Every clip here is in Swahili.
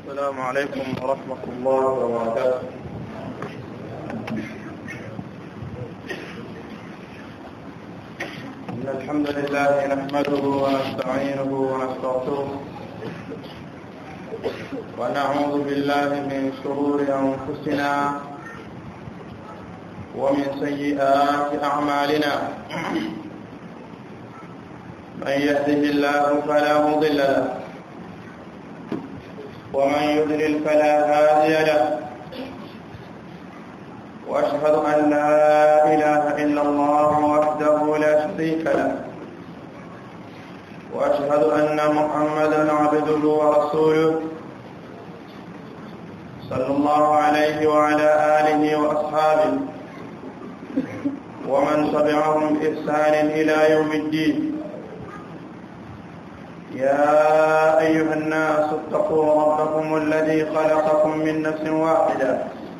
السلام عليكم ورحمة الله وبركاته إن الحمد لله نحمده ونستعينه ونستغفره ونعوذ بالله من شرور أنفسنا ومن سيئات أعمالنا من يهده الله فلا مضل له ومن يضلل فلا هادي له واشهد ان لا اله الا الله وحده لا شريك له واشهد ان محمدا عبده ورسوله صلى الله عليه وعلى اله واصحابه ومن تبعهم باحسان الى يوم الدين يا أيها الناس اتقوا ربكم الذي خلقكم من نفس واحدة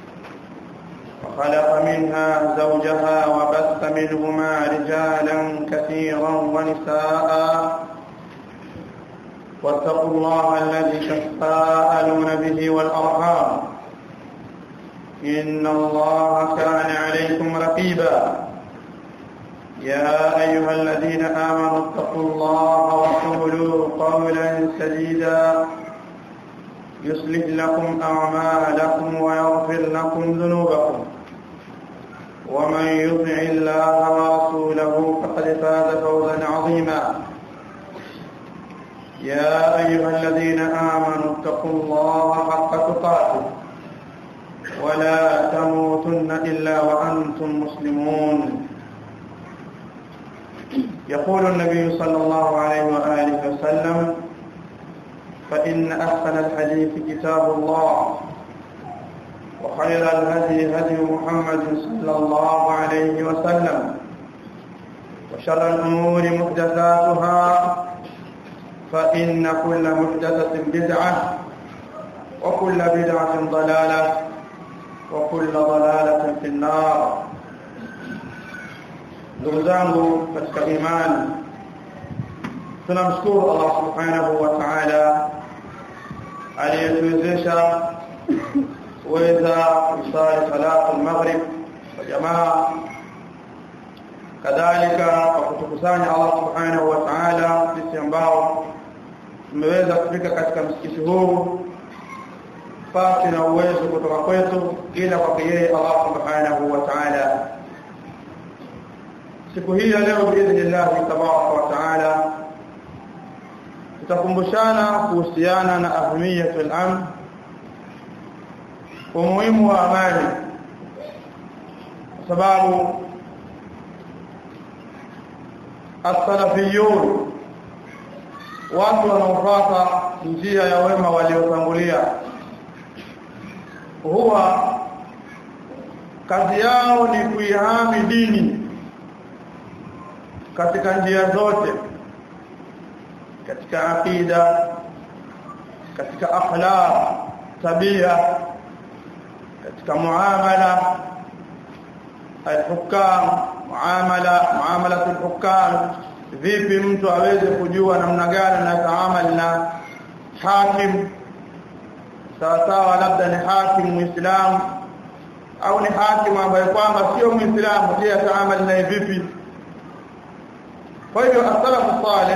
وخلق منها زوجها وبث منهما رجالا كثيرا ونساء واتقوا الله الذي تساءلون به والأرحام إن الله كان عليكم رقيبا يا أيها الذين آمنوا اتقوا الله وقولوا قولا سديدا يصلح لكم أعمالكم ويغفر لكم ذنوبكم ومن يطع الله ورسوله فقد فاز فوزا عظيما يا أيها الذين آمنوا اتقوا الله حق تقاته ولا تموتن إلا وأنتم مسلمون يقول النبي صلى الله عليه وآله وسلم فإن أحسن الحديث كتاب الله وخير الهدي هدي محمد صلى الله عليه وسلم وشر الأمور محدثاتها فإن كل محدثة بدعة وكل بدعة ضلالة وكل ضلالة في النار ndugu zangu katika imani tunamshukuru Allah subhanahu wa ta'ala aliyetuwezesha kuweza kusali salatu al-maghrib kwa jamaa kadhalika kwa kutukusanya Allah subhanahu wa ta'ala sisi ambao tumeweza kufika katika msikiti huu pasi na uwezo kutoka kwetu ila kwa yeye Allah subhanahu wa ta'ala siku hii ya leo biidhnillah tabaraka wa taala tutakumbushana kuhusiana na ahamiyatul amn umuhimu wa amani kwa sababu as-salafiyun watu wanaofuata njia ya wema waliotangulia huwa kazi yao ni kuihami dini katika njia zote katika akida katika akhlaq tabia katika muamala al-hukam muamala muamala al-hukam vipi mtu aweze kujua namna gani na taamali na hakim sawa sawa labda ni hakim muislamu au ni hakim ambaye kwamba sio muislamu je ataamali naye vipi kwa hivyo asalafu salih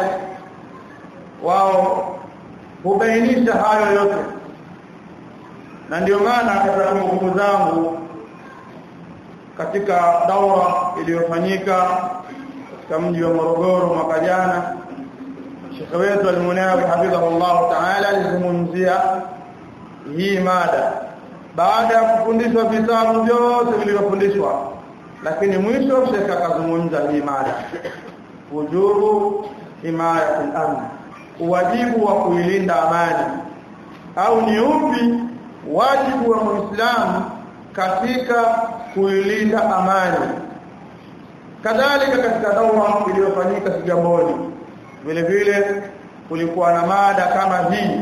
wao hubainisha hayo yote na ndio maana katika kumbukumbu zangu katika daura iliyofanyika katika mji wa Morogoro mwaka jana Sheikh wetu Al-Munawi hafidhahullah ta'ala alizungumzia hii mada baada ya kufundishwa vitabu vyote vilivyofundishwa lakini mwisho Sheikh akazungumza hii mada wujubu himayatul amn wajibu wa kuilinda amani au ni upi wajibu wa muislamu katika kuilinda amani kadhalika katika daura iliyofanyika Kigamboni vile vile kulikuwa na mada kama hii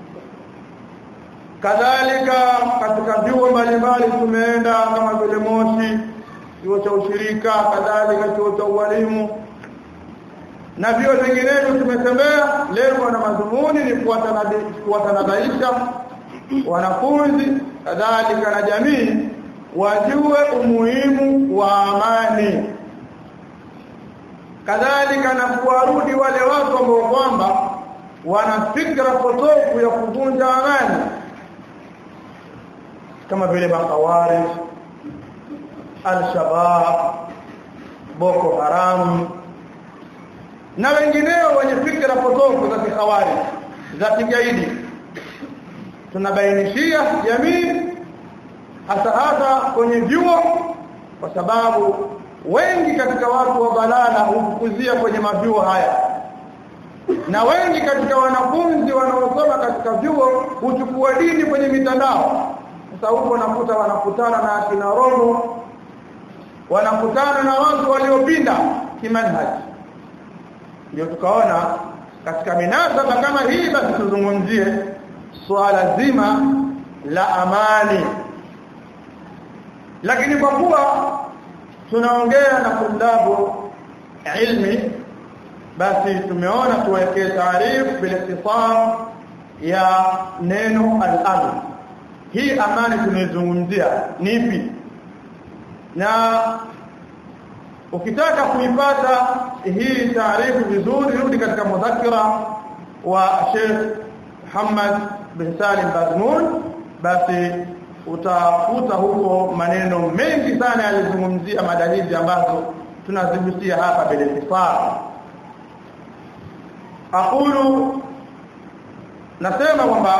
kadhalika katika vyuo mbalimbali tumeenda kama vile Moshi chuo cha ushirika kadhalika chuo cha ualimu na vio vinginevyo tumetembea lengo na madhumuni ni kuwatanabaisha wanafunzi kadhalika na jamii wajue umuhimu wa amani kadhalika na kuwarudi wale watu ambao kwamba wana fikra potofu ya kuvunja amani kama vile makawari al-shabab boko haram na wengineo wenye fikra potofu za kihawari za kigaidi tunabainishia jamii hasa hasa kwenye vyuo kwa sababu wengi katika watu wa balala hufukuzia kwenye mavyuo haya na wengi katika wanafunzi wanaosoma katika vyuo huchukua dini kwenye mitandao sasa huko nakuta wanakutana na akina roho wanakutana na watu waliopinda kimanhaji ndio tukaona katika minasaba kama hii basi tuzungumzie swala zima la amani lakini kwa kuwa tunaongea na kundabu ilmi basi tumeona tuwekee taarifu bila ikhtisar ya neno al-amn hii amani tunaizungumzia ni ipi na ukitaka kuipata hii taarifu vizuri rudi katika mudhakira wa Sheikh Muhammad bin Salim Bazmul basi utakuta huko maneno mengi sana yalizungumzia mada hizi ambazo tunazigusia hapa bila itifaa aqulu nasema kwamba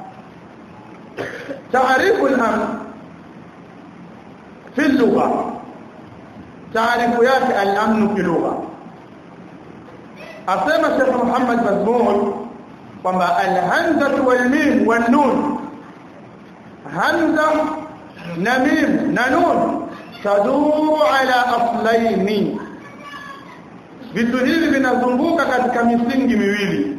taarifu al-amn fi lugha taarifu yake al-amn fi lugha asema Sheikh Muhammad Bazmul kwamba al-hamza wal mim wan nun hamza na mim na nun taduru ala aslaini vitu hivi vinazunguka katika misingi miwili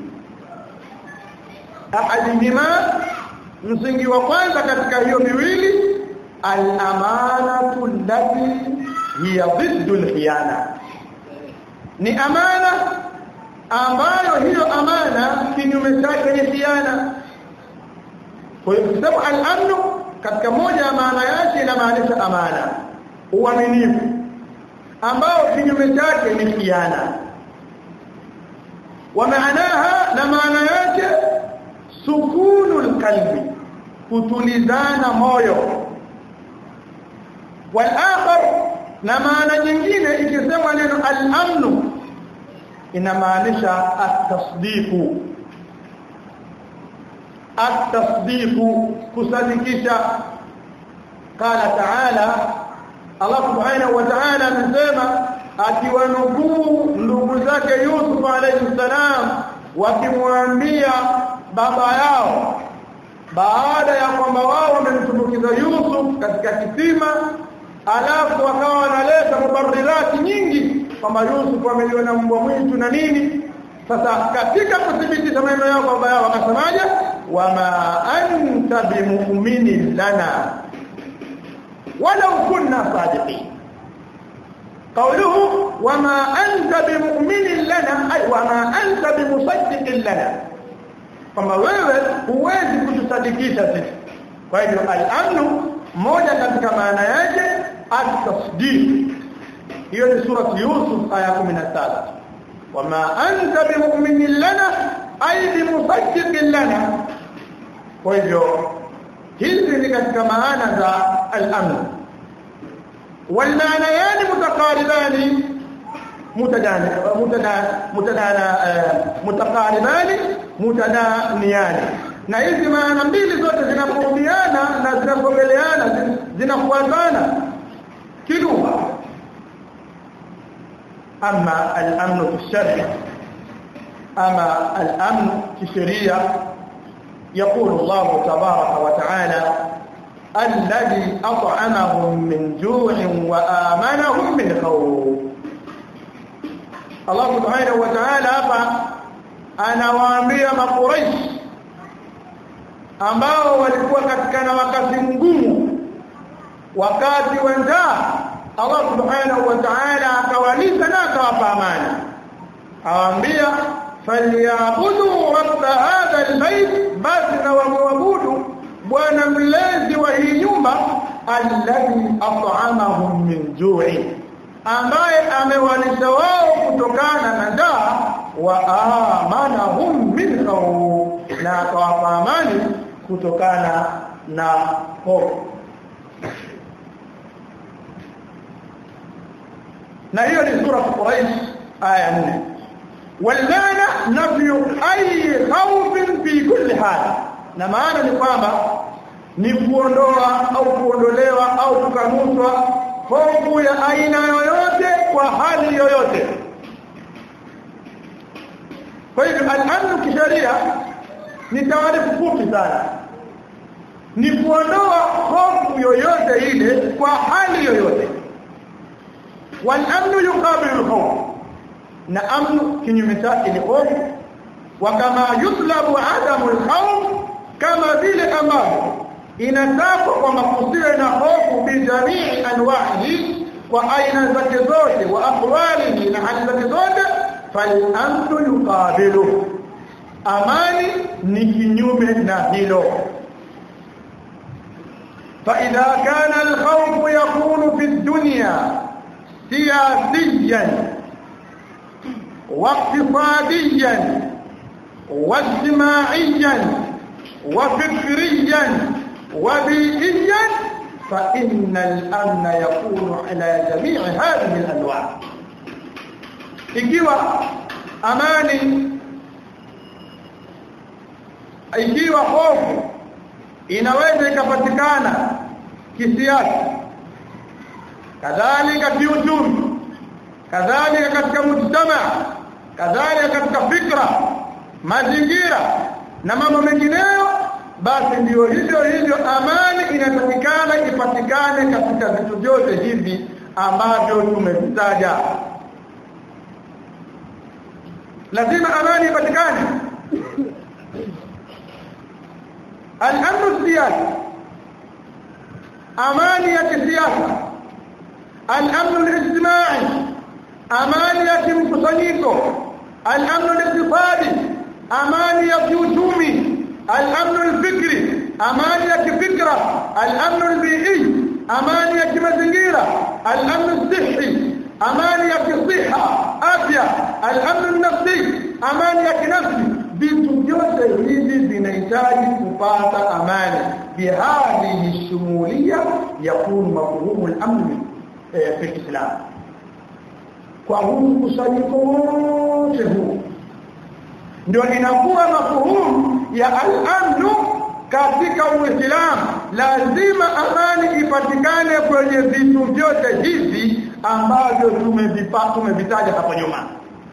ahadihima msingi wa kwanza katika hiyo miwili al-amanatu allati hiya dhiddu al-khiyana ni amana ambayo hiyo amana kinyume chake ni khiana kwa hiyo kusema al-amnu katika moja ya maana yake inamaanisha amana uaminifu ambao kinyume chake ni khiana wa maanaha na maana yake sukunul qalbi kutulizana moyo wal akhar na maana nyingine ikisema neno al-amnu inamaanisha at-tasdiqu at-tasdiqu kusadikisha qala ta'ala Allah subhanahu wa ta'ala anasema akiwanukuu ndugu zake Yusuf alayhi salam wakimwambia baba yao baada ya kwamba wao wamemtumbukiza Yusuf katika kisima alafu wakawa wanaleta mubarirati nyingi kwamba Yusuf ameliwa na mbwa mwitu na nini sasa katika kudhibitisha maneno yao baba yao wakasemaje wama anta bimu'minin lana walau kunna sadiqin قوله وما أنت بمؤمن لنا أي وما أنت بمصدق لنا kwamba wewe huwezi kutusadikisha sisi kwa hivyo al-amnu moja katika maana yake at-tasdiq hiyo ni sura Yusuf aya 17 wama anta bimu'minin lana ay bimusaddiqin lana kwa hivyo hizi ni katika maana za al-amn والمعنيان متقاربان متدان متدان متدان متقاربان متدانيان na hizi maana mbili zote zinapohudiana na zinapogeleana zinafuatana kilugha ama al-amn fi shari ama al-amn fi sharia يقول الله تبارك وتعالى الذي أطعمهم من جوع وآمنهم من خوف الله سبحانه وتعالى hapa anawaambia makuraish ambao walikuwa katika na wakati mgumu wakati wa njaa Allah subhanahu wa ta'ala akawalisha na akawapa amani awaambia falyabudu rabb hadha albayt basi na waabudu bwana mlezi wa hii nyumba alladhi at'amahum min ju'i ambaye amewalisha wao kutokana na njaa wa amanahum min khawf na akawapa amani kutokana na hofu na hiyo ni sura Quraish aya 4 walmana nafyu ay khawfin fi kulli hal na maana ni kwamba ni kuondoa au kuondolewa au kukanushwa hofu ya aina yoyote kwa hali yoyote kwa hivyo al-amn kisheria ni taarifu fupi sana ni kuondoa hofu yoyote ile kwa hali yoyote wal-amn yuqabilu al-khawf na amnu kinyume chake ni hofu wa kama yutlabu adamu al-khawf kama vile ambavyo inatakwa kwamba kusiwe na hofu bi jamii anwahi kwa aina zake zote wa ahwalihi na hali zake zote fal-amnu yuqabilu amani ni kinyume na hilo فإذا كان الخوف يكون في الدنيا سياسيا واقتصاديا واجتماعيا وفكريا وبيئيا فإن الأمن يكون على جميع هذه الأنواع ikiwa amani ikiwa hofu inaweza ikapatikana kisiasa kadhalika kiuchumi kadhalika katika mujtama kadhalika katika fikra mazingira na mambo mengineyo basi ndio hivyo hivyo amani inatakikana ipatikane katika vitu vyote hivi ambavyo tumevitaja lazima amani ipatikane al-amru siyasi amani ya kisiasa al-amru al-ijtimai amani ya kimkusanyiko al-amru al-iqtisadi amani ya kiuchumi al-amru al-fikri amani ya kifikra al-amru al-bi'i amani ya kimazingira al-amru al-sihhi amani ya kisiha afya al-amru an-nafsi amani ya kinafsi vitu vyote hivi vinahitaji kupata amani bihadhihi shumuliya yakunu mafhumu al-amn fi al-islam kwa huu mkusanyiko wote huu ndio inakuwa mafuhumu ya al-amn katika uislamu lazima amani ipatikane kwenye vitu vyote hivi ambavyo tumevipata tumevitaja hapo nyuma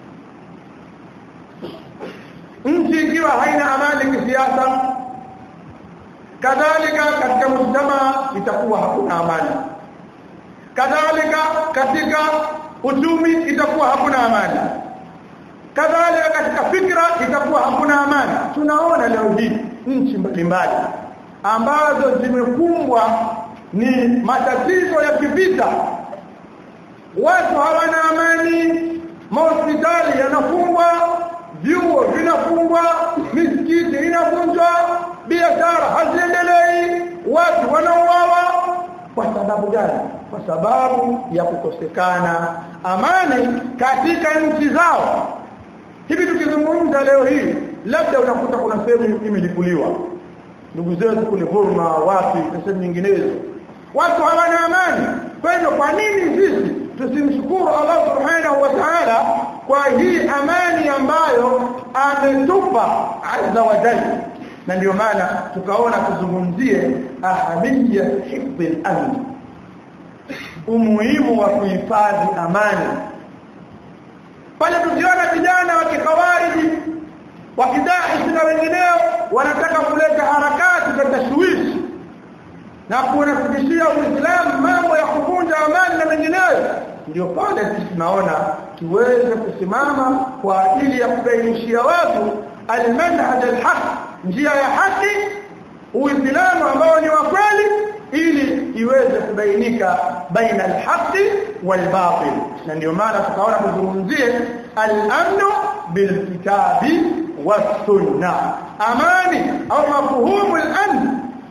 nchi ikiwa haina amani kisiasa kadhalika katika mujtama itakuwa hakuna amani kadhalika katika uchumi itakuwa hakuna amani kadhalika katika fikra itakuwa hakuna amani tunaona leo hii nchi mbalimbali ambazo zimekumbwa ni matatizo ya kivita watu hawana amani mahospitali yanafungwa vyuo vinafungwa misikiti inavunjwa biashara haziendelei watu wanauawa kwa sababu gani kwa sababu ya kukosekana amani katika nchi zao hivi tukizungumza leo hii labda unakuta kuna sehemu imelipuliwa ndugu zetu kule Burma wapi na sehemu nyinginezo watu hawana amani kwa hivyo kwa nini sisi tusimshukuru Allah subhanahu wa ta'ala kwa hii amani ambayo ametupa azza wa jalla na ndio maana tukaona tuzungumzie ahamiyya hifdhi al-amn umuhimu wa kuhifadhi amani pale tukiona vijana wa kikawariji wakidahi na wengineo wanataka kuleta harakati za tashwishi na kunafikishia Uislamu mambo ya kuvunja amani na mengineyo ndio pale sisi tunaona tuweze kusimama kwa ajili ya kubainishia watu almanhaj alhaq njia ya haki Uislamu ambao ni wa kweli ili iweze kubainika baina alhaqi walbatil na ndio maana tukaona tuzungumzie al-amnu bilkitabi was-sunna amani au mafhumu al-amn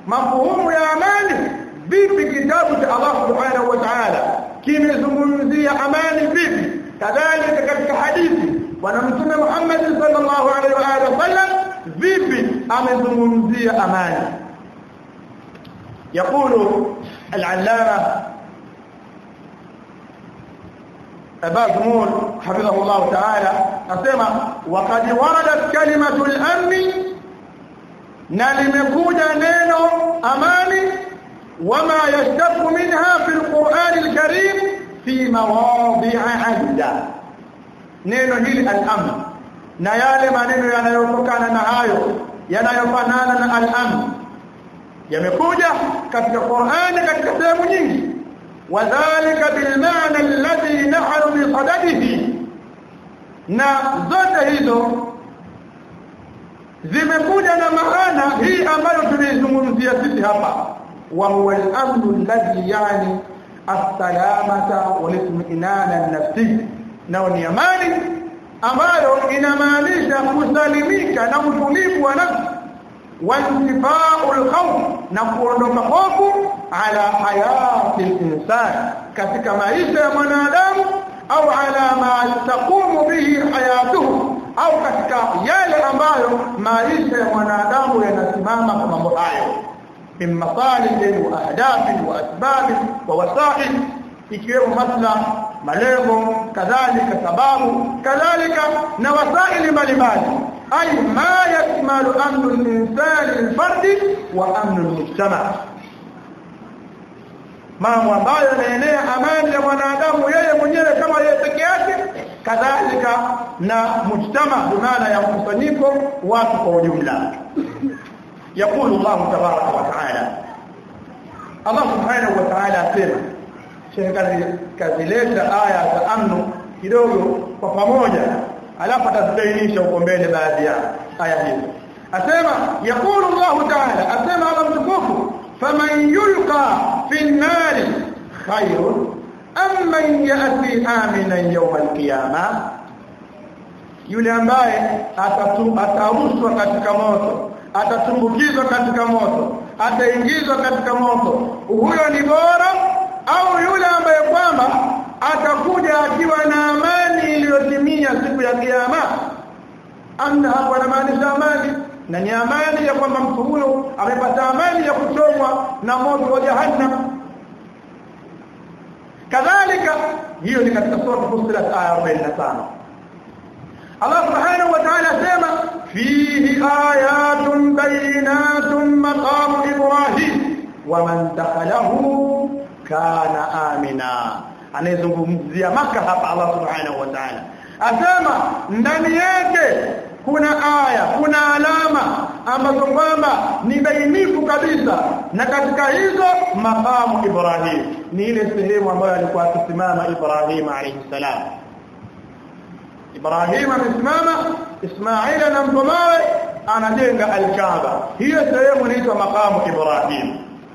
mafuhumu ya amani vipi kitabu cha Allah subhanahu wa ta'ala kimezungumzia amani vipi kadhalika katika hadithi bwana mtume Muhammad sallallahu alaihi wa alihi wasallam vipi amezungumzia amani يقول العلامه أبا زمول حفظه الله تعالى أسمع وقد وردت كلمة الأمن نلمكوجا نينو أماني وما يشتق منها في القرآن الكريم في مواضع عدة neno hili al-amn na yale maneno yanayotokana na hayo yanayofanana na al-amn yamekuja katika Qur'ani katika sehemu nyingi wadhālika bil-ma'na alladhi nahnu bi sadadihi na zote hizo zimekuja na maana hii ambayo tunaizungumzia sisi hapa wa huwa al-amn alladhi yani as-salamata wal-itminana an-nafsi nao ni amani ambayo inamaanisha kusalimika na utulivu wa nafsi wantifau alkhawf na kuondoka hofu ala hayati al-insan katika maisha ya mwanadamu au ala ma taqumu bihi hayatuhu au katika yale ambayo maisha ya mwanadamu yanasimama kwa mambo hayo min masalih wa ahdaf wa asbab wa wasail ikiwemo maslaha malengo kadhalika sababu kadhalika na wasaili mbalimbali ay ma yakmalu amnu al-insani al-fardi wa amnu al-mujtama mambo ambayo yanaenea amani ya mwanadamu yeye mwenyewe kama yeye peke yake kadhalika na mujtama maana ya mkusanyiko watu kwa ujumla يقول الله تبارك وتعالى الله سبحانه وتعالى asema shekali kazileta aya za amnu kidogo kwa pamoja alafu atazibainisha huko mbele baadhi ya aya hizo asema yakulu Allah ta'ala asema Allah mtukufu faman yulqa fi an-nari khairun am man ya'ti aminan yawm al-qiyamah yule ambaye atarushwa katika moto atatumbukizwa katika moto ataingizwa katika moto huyo ni bora au yule ambaye kwamba atakuja akiwa na amani iliyotimia siku ya kiyama amna hapo anamaanisha amani na ni amani ya kwamba mtu huyo amepata amani ya kuchomwa na moto wa jahannam kadhalika hiyo ni katika sura Fussilat aya 45 Allah subhanahu wa ta'ala sema fihi ayatun bayinatun maqam ibrahim wa man dakhalahu kana amina anayezungumzia maka hapa Allah subhanahu wa ta'ala asema ndani yake kuna aya kuna alama ambazo kwamba ni bainifu kabisa na katika hizo makamu Ibrahim ni ile sehemu ambayo alikuwa akisimama Ibrahim alayhi salam Ibrahim amesimama Ismaila na mtomawe anajenga al-Kaaba hiyo sehemu inaitwa makamu Ibrahim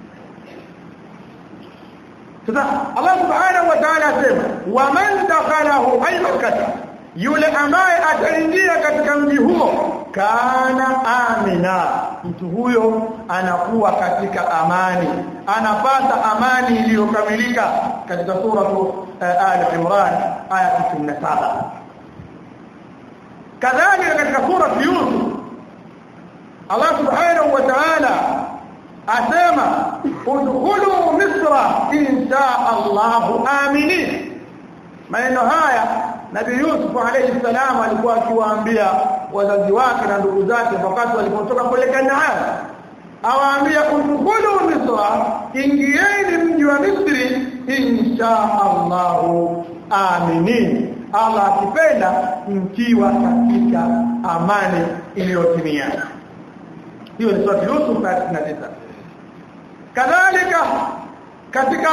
sasa Allah subhanahu wa ta'ala asema waman dakhalahu ay makkah yule ambaye ataingia katika mji huo kana amina mtu huyo anakuwa katika amani anapata amani iliyokamilika katika sura uh, al imran aya 97 kadhalika katika sura yusuf Allah subhanahu wa ta'ala asema udkhulu misra insha Allah aminin maneno haya Nabii Yusuf alayhi salam alikuwa akiwaambia wazazi wake na ndugu zake wakati walipotoka kule Kanaan awaambia udkhulu misra ingieni mji wa Misri insha Allah aminin Allah akipenda mkiwa katika amani iliyotimia hiyo ni sura Yusuf aya 69 kadhalika katika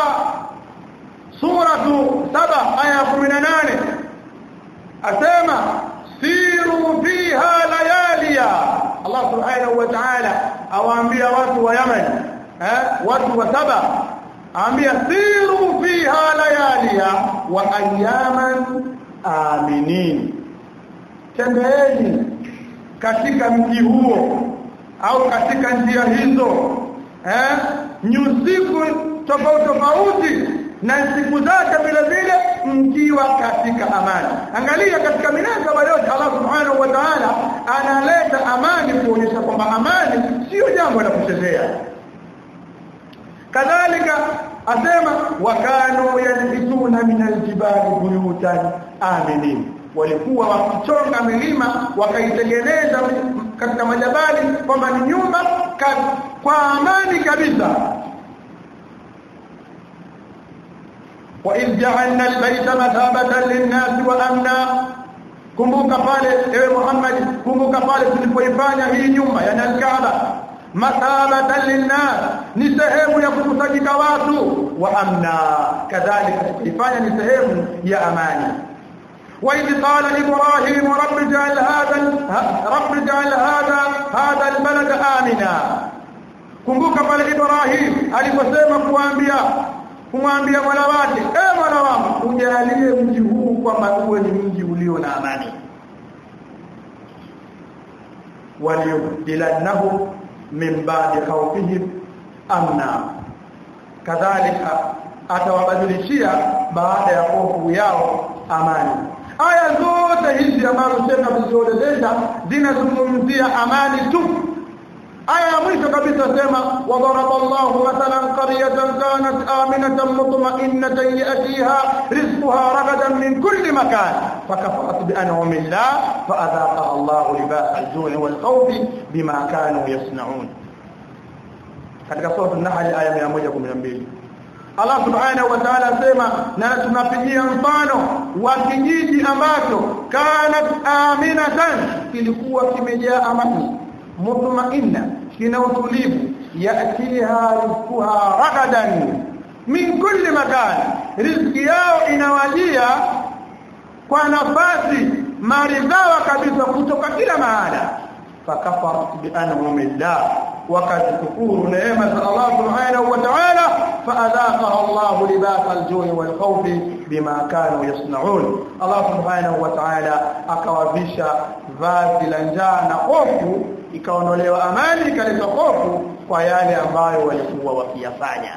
suratu saba aya 18 asema siru fiha layaliya Allah subhanahu wa ta'ala awaambia watu wa Yemen eh watu wa saba aambia siru fiha layaliya wa ayaman aminin tembeeni katika mji huo au katika njia hizo eh nyusiku tofauti tofauti na siku zake vile vile mkiwa katika amani angalia katika minasaba yote Allah subhanahu wa ta'ala analeta amani kuonyesha kwamba amani sio jambo la kuchezea kadhalika asema wakanu yanhituna min aljibali buyutan aminin walikuwa wakichonga milima wakaitengeneza katika majabali kwamba ni nyumba kwa amani kabisa وإذ جعلنا البيت مثابة للناس وأمنا kumbuka pale ewe Muhammad kumbuka pale tulipoifanya hii nyumba yani al-Kaaba mathabatan linnas ni sehemu ya kukusanyika watu wa amna kadhalika tuifanya ni sehemu ya amani وإذ قال إبراهيم رب اجعل هذا رب اجعل هذا هذا البلد آمنا kumbuka pale Ibrahim aliposema kuambia kumwambia Mola wake eh Mola wangu ujalie mji huu kwamba uwe ni mji ulio na amani waliyubdilannahu min ba'di khawfihim amna kadhalika atawabadilishia baada ya hofu yao amani aya zote hizi ambazo tena tulizoeleza zinazungumzia amani tu aya ya mwisho kabisa sema wadaraba Allahu mathalan qaryatan kanat aminatan mutma'innatan yatiha rizquha ragadan min kulli makan fakafarat bi an'ami Allah faadhaqa Allahu libasa al-ju'i wal khawfi bima kanu yasna'un katika sura an-nahl aya 112 Allah subhanahu wa ta'ala asema na tunapigia mfano wa kijiji ambacho kanat aminatan kilikuwa kimejaa amani mutmainna kina utulivu yatiha rizquha ragadan min kulli makan riziki yao inawajia kwa nafasi maridhawa kabisa kutoka kila mahala fakafarat bi an'amillah wakazikufuru neema za Allah subhanahu wa ta'ala faadhaqaha Allah libasa al-ju'i wal-khawf bima kanu yasna'un Allah subhanahu wa ta'ala akawavisha vazi la njaa na hofu ikaondolewa amani ikaleta hofu kwa yale ambayo walikuwa wakiyafanya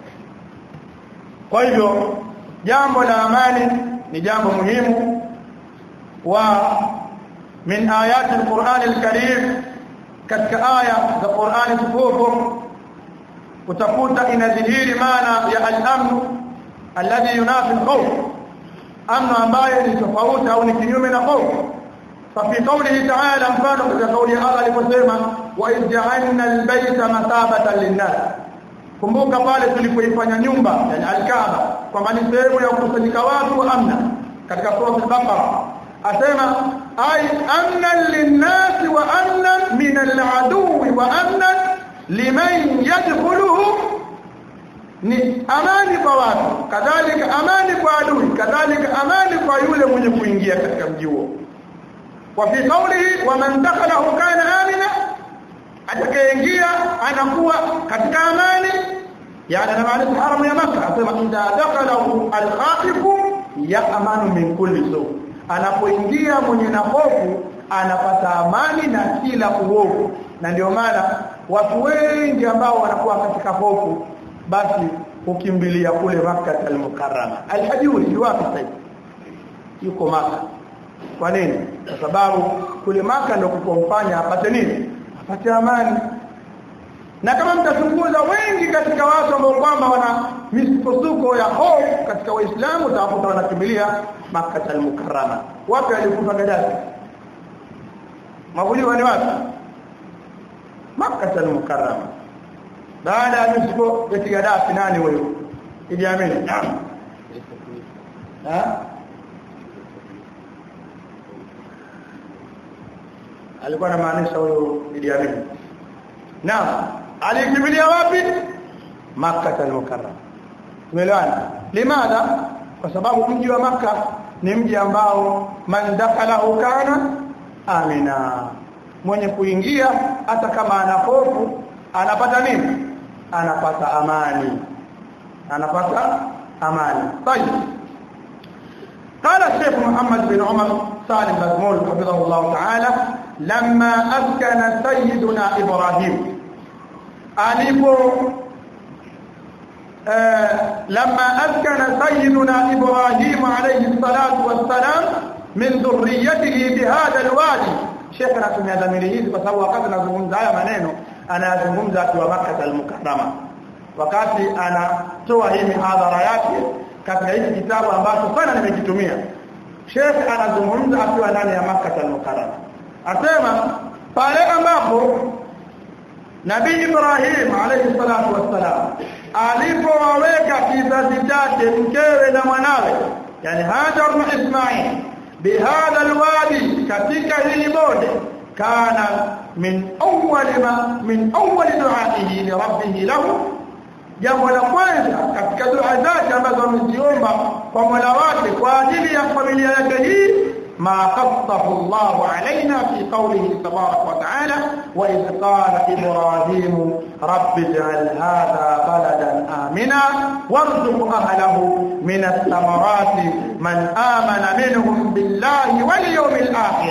kwa hivyo jambo la amani ni jambo muhimu wa min ayati al-Qur'an al-Karim katika aya za Qur'ani tukufu utakuta inadhihiri maana ya al-amn alladhi yunafi al-khawf amn ambayo ni tofauti au ni kinyume na hofu ففي قوله تعالى مفانه في قول الله aliposema wa ij'alna al-bayta mathabatan lin-nas kumbuka pale tulipoifanya nyumba yani al-Kaaba kwamba ni sehemu ya kukusanyika watu wa amna katika sura al-Baqara asema ay amna lin-nas wa amna min al-aduwi wa amna liman yadkhuluhu ni amani kwa watu kadhalika amani kwa adui kadhalika amani kwa yule mwenye kuingia katika mji huo وفي قوله ومن دخله كان امنا atakayeingia anakuwa katika amani yani na maana haramu ya maka asema idha dakhalahu al-khaif ya'manu min kulli su anapoingia mwenye na hofu anapata amani na kila uovu na ndio maana watu wengi ambao wanakuwa katika hofu basi hukimbilia kule Makkah al-Mukarrama al-Hajuri wapi sasa yuko Makkah kwa nini kwa sababu kule maka ndio kukomfanya apate nini apate amani na kama mtachunguza wengi katika watu ambao kwamba wana misukosuko ya hofu katika waislamu utawakuta wanakimbilia maka al-mukarrama wapi alikufa Gaddafi mabuliwa ni wapi maka al-mukarrama baada ya misuko ya Gaddafi nani huyo Idi Amin naam ha alikuwa anamaanisha huyo Idi Amin. Naam, alikimbilia wapi? Makkah al-Mukarram. Tumeelewana? Limadha? Kwa sababu mji wa maka ni mji ambao man dakhalahu kana amina. Mwenye kuingia hata kama ana hofu anapata nini? Anapata amani. Anapata amani. Tayeb. قال الشيخ محمد بن عمر سالم بن حفظه الله تعالى لما أسكن سيدنا إبراهيم alipo لما أسكن سيدنا إبراهيم عليه الصلاة والسلام من ذريته بهذا الوادي شيخنا tumia dhamiri hizi kwa sababu wakati anazungumza haya maneno anazungumza akiwa Makkah al-Mukarrama wakati anatoa hii mihadhara yake katika hiki kitabu ambacho sana nimekitumia Sheikh anazungumza akiwa ndani ya Makkah al-Mukarrama asema pale ambapo Nabii Ibrahim alayhi salatu wassalam alipowaweka kizazi chake mkewe na mwanawe yani Hajar na Ismail bihadha alwadi katika hili bonde kana min awwal ma min awwal du'aihi li rabbih lahu jambo la kwanza katika dua zake ambazo ameziomba kwa Mola wake kwa ajili ya familia yake hii ما قصه الله علينا في قوله تبارك وتعالى وإذ قال إبراهيم رب اجعل هذا بلدا آمنا وارزق أهله من الثمرات من آمن منهم بالله واليوم الآخر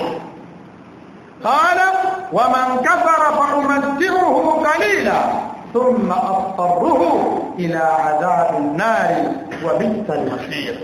قال ومن كفر فأمتعه قليلا ثم أضطره إلى عذاب النار وبئس المصير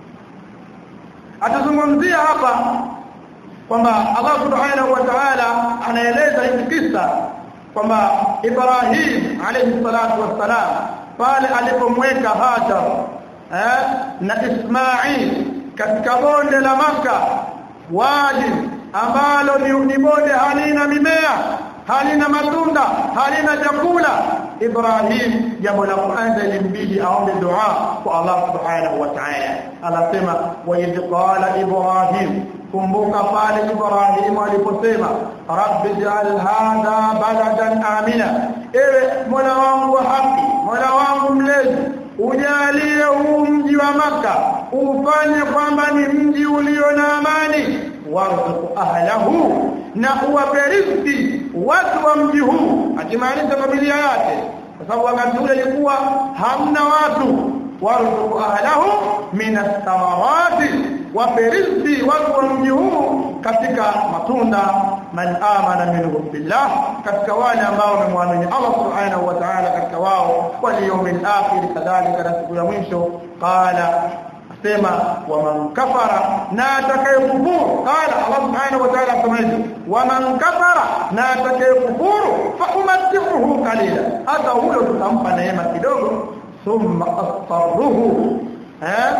atazungumzia hapa kwamba Allah subhanahu wa ta'ala anaeleza hiki kisa kwamba Ibrahim alayhi salatu wassalam pale alipomweka Hajar eh, na Ismail katika bonde la maka waji ambalo ni, ni bonde halina mimea halina matunda halina chakula Ibrahim jambo la kwanza ilimbidi aombe dua kwa Allah subhanahu wa ta'ala anasema wa idh qala Ibrahim kumbuka pale Ibrahim aliposema rabbi ij'al hadha baladan amina ewe mola wangu wa haki mola wangu mlezi ujalie huu mji wa maka ufanye kwamba ni mji ulio na amani warzuq ahlahu na uwape riziki watu wa mji huu akimaanisha familia yake kwa sababu wakati ule ilikuwa hamna watu warzuq ahlahu min ath-thamarati wape riziki watu wa mji huu katika matunda man amana minhum billah katika wale ambao wamemwamini Allah subhanahu wa ta'ala katika wao wal yawmil akhir kadhalika na siku ya mwisho qala sema waman kafara na atakayekufuru qala Allah subhanahu wa ta'ala asemaje waman kafara na atakayekufuru fa umattihuhu qalila hata huyo tutampa neema kidogo thumma astarruhu eh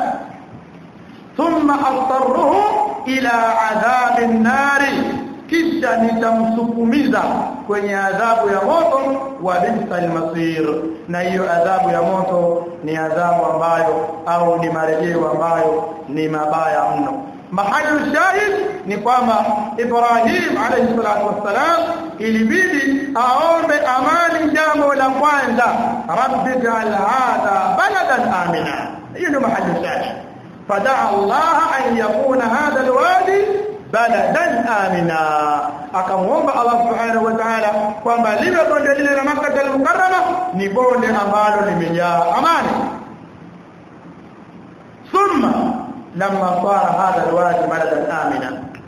thumma astarruhu ila adhabin nari kisha nitamsukumiza kwenye adhabu ya moto wa bisal masir na hiyo adhabu ya moto ni adhabu ambayo au ni marejeo ambayo ni mabaya mno mahali shahid ni kwamba Ibrahim alayhi salatu wassalam ilibidi aombe amani jambo la kwanza rabbi ja'al hadha baladan amina hiyo ndio mahali shahid fadaa Allah an yakuna hadha alwadi baladan amina akamuomba Allah subhanahu wa ta'ala kwamba liwe bonde lile la Makkah al-Mukarrama ni bonde ambalo limejaa amani thumma lamma sara hadha alwadi baladan amina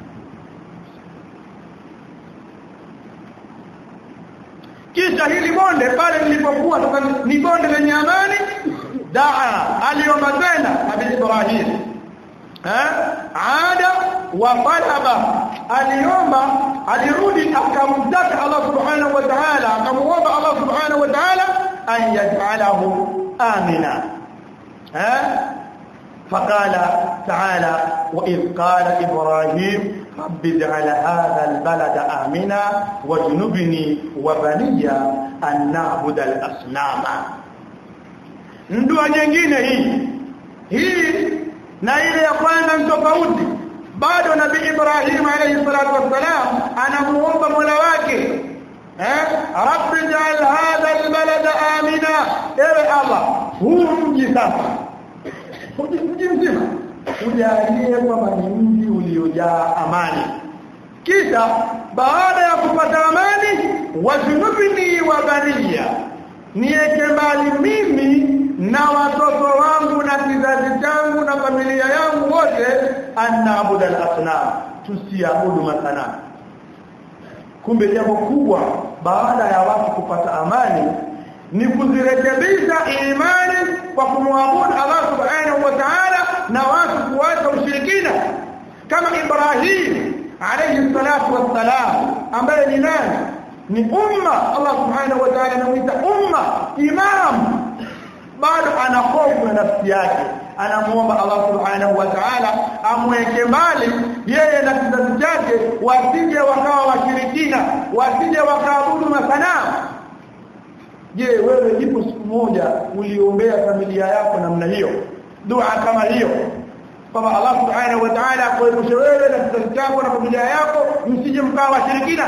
kisha hili bonde pale lilipokuwa sasa ni bonde lenye amani daa aliomba tena Nabii Ibrahim eh ada wa talaba aliomba alirudi akamtaka Allah subhanahu wa ta'ala akamuomba Allah subhanahu wa ta'ala an yaj'alahu amina eh فقال تعالى وإذ قال إبراهيم رب اجعل هذا البلد آمنا واجنبني وبني أن نعبد الأصنام ndua nyingine hii hii na ile ya kwanza ni tofauti bado nabii Ibrahim alayhi salatu wassalam anamuomba Mola wake eh rabbi ja'al hadha albalada amina ewe Allah huu mji sasa mji mzima ujalie kwamba ni mji uliojaa amani kisha baada ya kupata amani wajunubni wa baniya niweke mbali mimi na watoto wangu na kizazi changu na familia yangu wote anaabudu al-asnam tusiabudu masanamu kumbe jambo kubwa baada ya watu kupata amani ni kuzirekebisha imani kwa kumwabudu Allah subhanahu wa ta'ala na watu kuacha ushirikina kama Ibrahim alayhi salatu wassalam ambaye ni nani ni umma Allah subhanahu wa ta'ala anamuita umma imam bado ana hofu na nafsi yake anamuomba Allah subhanahu wa ta'ala amweke mbali yeye na kizazi chake wasije wakawa washirikina wasije wakaabudu masanamu je wewe ipo siku moja uliombea familia yako namna hiyo dua kama hiyo kwamba Allah subhanahu wa ta'ala akuepushe wewe na kizazi chako na familia yako msije mkawa washirikina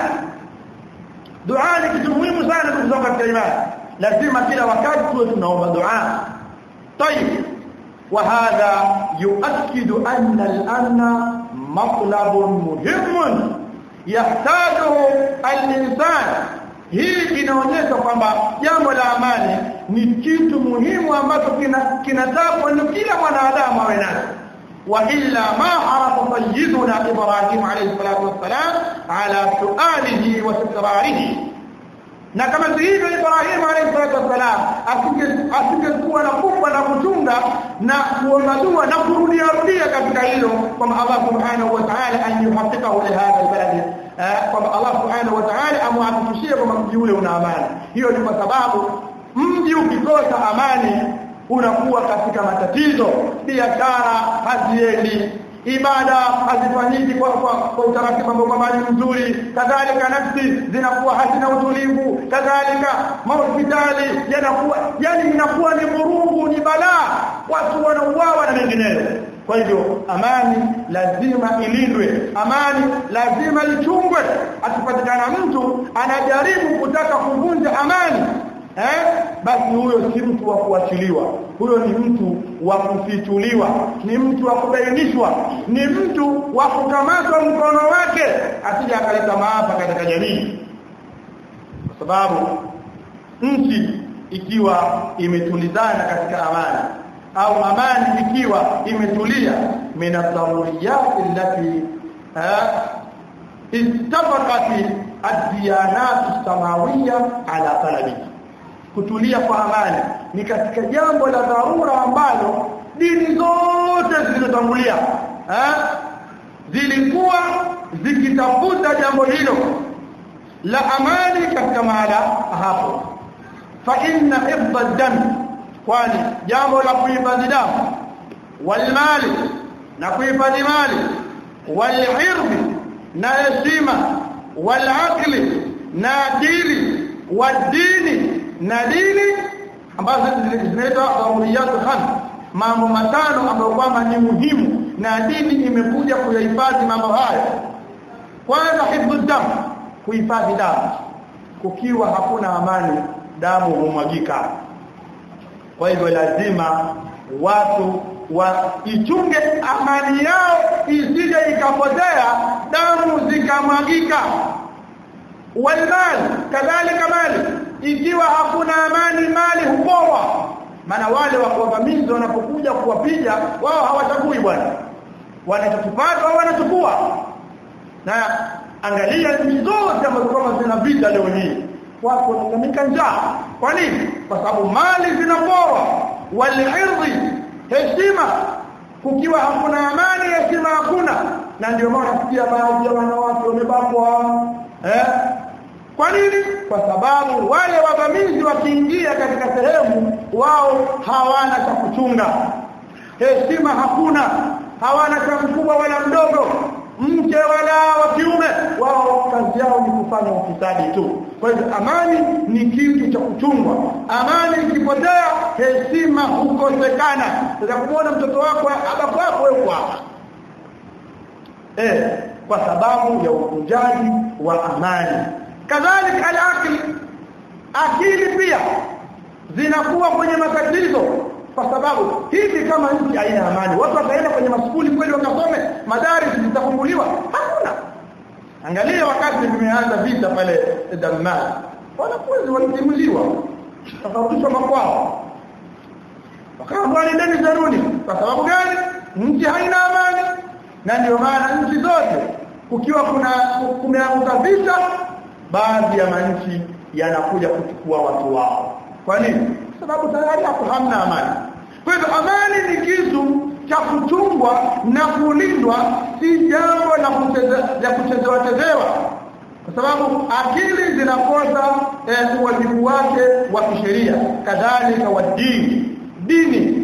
dua ni kitu muhimu sana ndugu zangu katika imani lazima kila wakati tuwe tunaomba dua طيب وهذا يؤكد أن الأمن مطلب مهم يحتاجه الإنسان hii inaonyesha kwamba jambo la amani ni kitu muhimu ambacho kinatakwa ni kila mwanadamu awe nacho wa illa ma harafa sayyiduna ibrahim alayhi salatu wassalam ala sualihi wa tikrarihi na kama hivyo Ibrahim alayhi salatu wasalam asingekuwa na kubwa na kuchunga na kuomba dua na kurudia rudia katika hilo kwamba Allah subhanahu wa ta'ala an yuhaqqiqahu li hadha albalad kwamba Allah subhanahu wa ta'ala amhakikishie kwamba mji ule una amani hiyo ni kwa sababu mji ukikosa amani unakuwa katika matatizo biashara haziendi ibada hazifanyiki kwa kwa, kwa utaratibu ambao kwamba ni mzuri kadhalika nafsi zinakuwa hazina utulivu kadhalika mahospitali yanakuwa yani inakuwa ni vurugu ni balaa watu wanauawa na mengineyo kwa hivyo amani lazima ilindwe amani lazima ichungwe akipatikana mtu anajaribu kutaka kuvunja amani eh basi huyo si mtu wa kuachiliwa huyo ni mtu wa kufichuliwa ni mtu wa kubainishwa ni mtu wa kukamatwa mkono wake asije akaleta maafa katika jamii kwa sababu nchi ikiwa imetulizana katika amani au amani ikiwa imetulia min ad-daruriyat allati ittafaqat ad-diyanat as-samawiyya ala talabiha kutulia kwa amani ni katika jambo la dharura ambalo dini zote zilizotangulia zilikuwa zikitafuta jambo hilo la amani katika mahala hapo fa inna hifdha dam kwani jambo la kuhifadhi damu walmali na kuhifadhi mali walirdi na heshima walaqli na akili wadini na dini ambazo zinaitwa daruriyat khan mambo matano ambayo kwamba ni muhimu na dini imekuja kuyahifadhi mambo haya kwanza hifdhu dam kuhifadhi damu kukiwa hakuna amani damu humwagika kwa hivyo lazima watu waichunge amani yao isije ikapotea damu zikamwagika walmal kadhalika mali ikiwa hakuna amani mali huporwa maana wale wavamizi wanapokuja kuwapiga wao hawachagui bwana wanachokipata wao wanachukua na angalia nchi zote ambazo kama zina vita leo hii watu wanalamika njaa kwa nini kwa sababu mali zinaporwa walirdi heshima kukiwa hakuna amani heshima hakuna na ndio maana nasikia baadhi ya wanawake wamebakwa eh kwa nini kwa sababu wale wavamizi wakiingia katika sehemu wao hawana cha kuchunga heshima hakuna hawana cha mkubwa wala mdogo mke wala wa kiume wao kazi yao ni kufanya ufisadi tu kwa hivyo amani ni kitu cha kuchungwa amani ikipotea heshima hukosekana sasa kumwona mtoto wako abapo hapo wewe hapa eh kwa sababu ya uvunjaji wa amani kadhalika al-aqli akili pia zinakuwa kwenye matatizo kwa sababu hivi kama nchi haina amani watu wataenda kwenye maskuli kweli wakasome madaris zitafunguliwa hakuna angalia wakati vimeanza vita pale Damas wanafunzi walitimuliwa wakarudishwa makwao wakaambiwa nendeni zaruni kwa sababu gani nchi haina amani na ndio maana nchi zote kukiwa kuna kumeanguka vita baadhi ya manchi yanakuja kuchukua watu wao kwa nini sababu tayari hapo hamna amani kwa hivyo amani ni kitu cha kuchungwa na kulindwa si jambo la kucheze- kuchezewa chezewa kwa sababu akili zinakosa eh, uwajibu wake wa kisheria kadhalika wa dini dini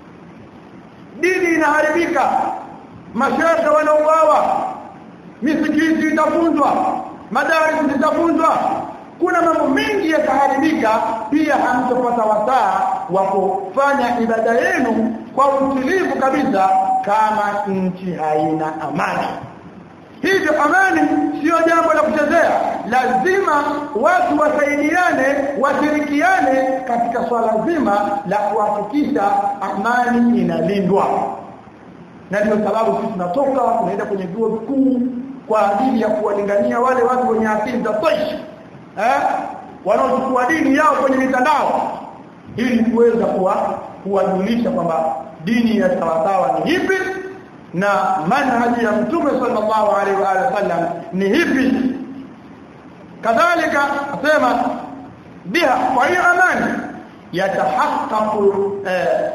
dini inaharibika mashehe wanauawa misikiti itavunjwa madaris zitavunjwa kuna mambo mengi yataharibika pia hamtopata wasaa wa kufanya ibada yenu kwa utulivu kabisa kama nchi haina amani hivyo amani sio jambo la kuchezea lazima watu wasaidiane washirikiane katika swala zima la kuhakikisha amani inalindwa na ndio sababu sisi tunatoka tunaenda kwenye vyuo vikuu kwa ajili ya kuwalingania wale watu wenye akili za tosh eh wanaochukua dini yao kwenye mitandao ili kuweza kuwa kuwajulisha kwamba dini ya sawasawa ni hipi na manhaji ya mtume sallallahu alaihi wa alihi wasallam ni hipi kadhalika asema biha kwa hiyo amani yatahaqqaqu eh,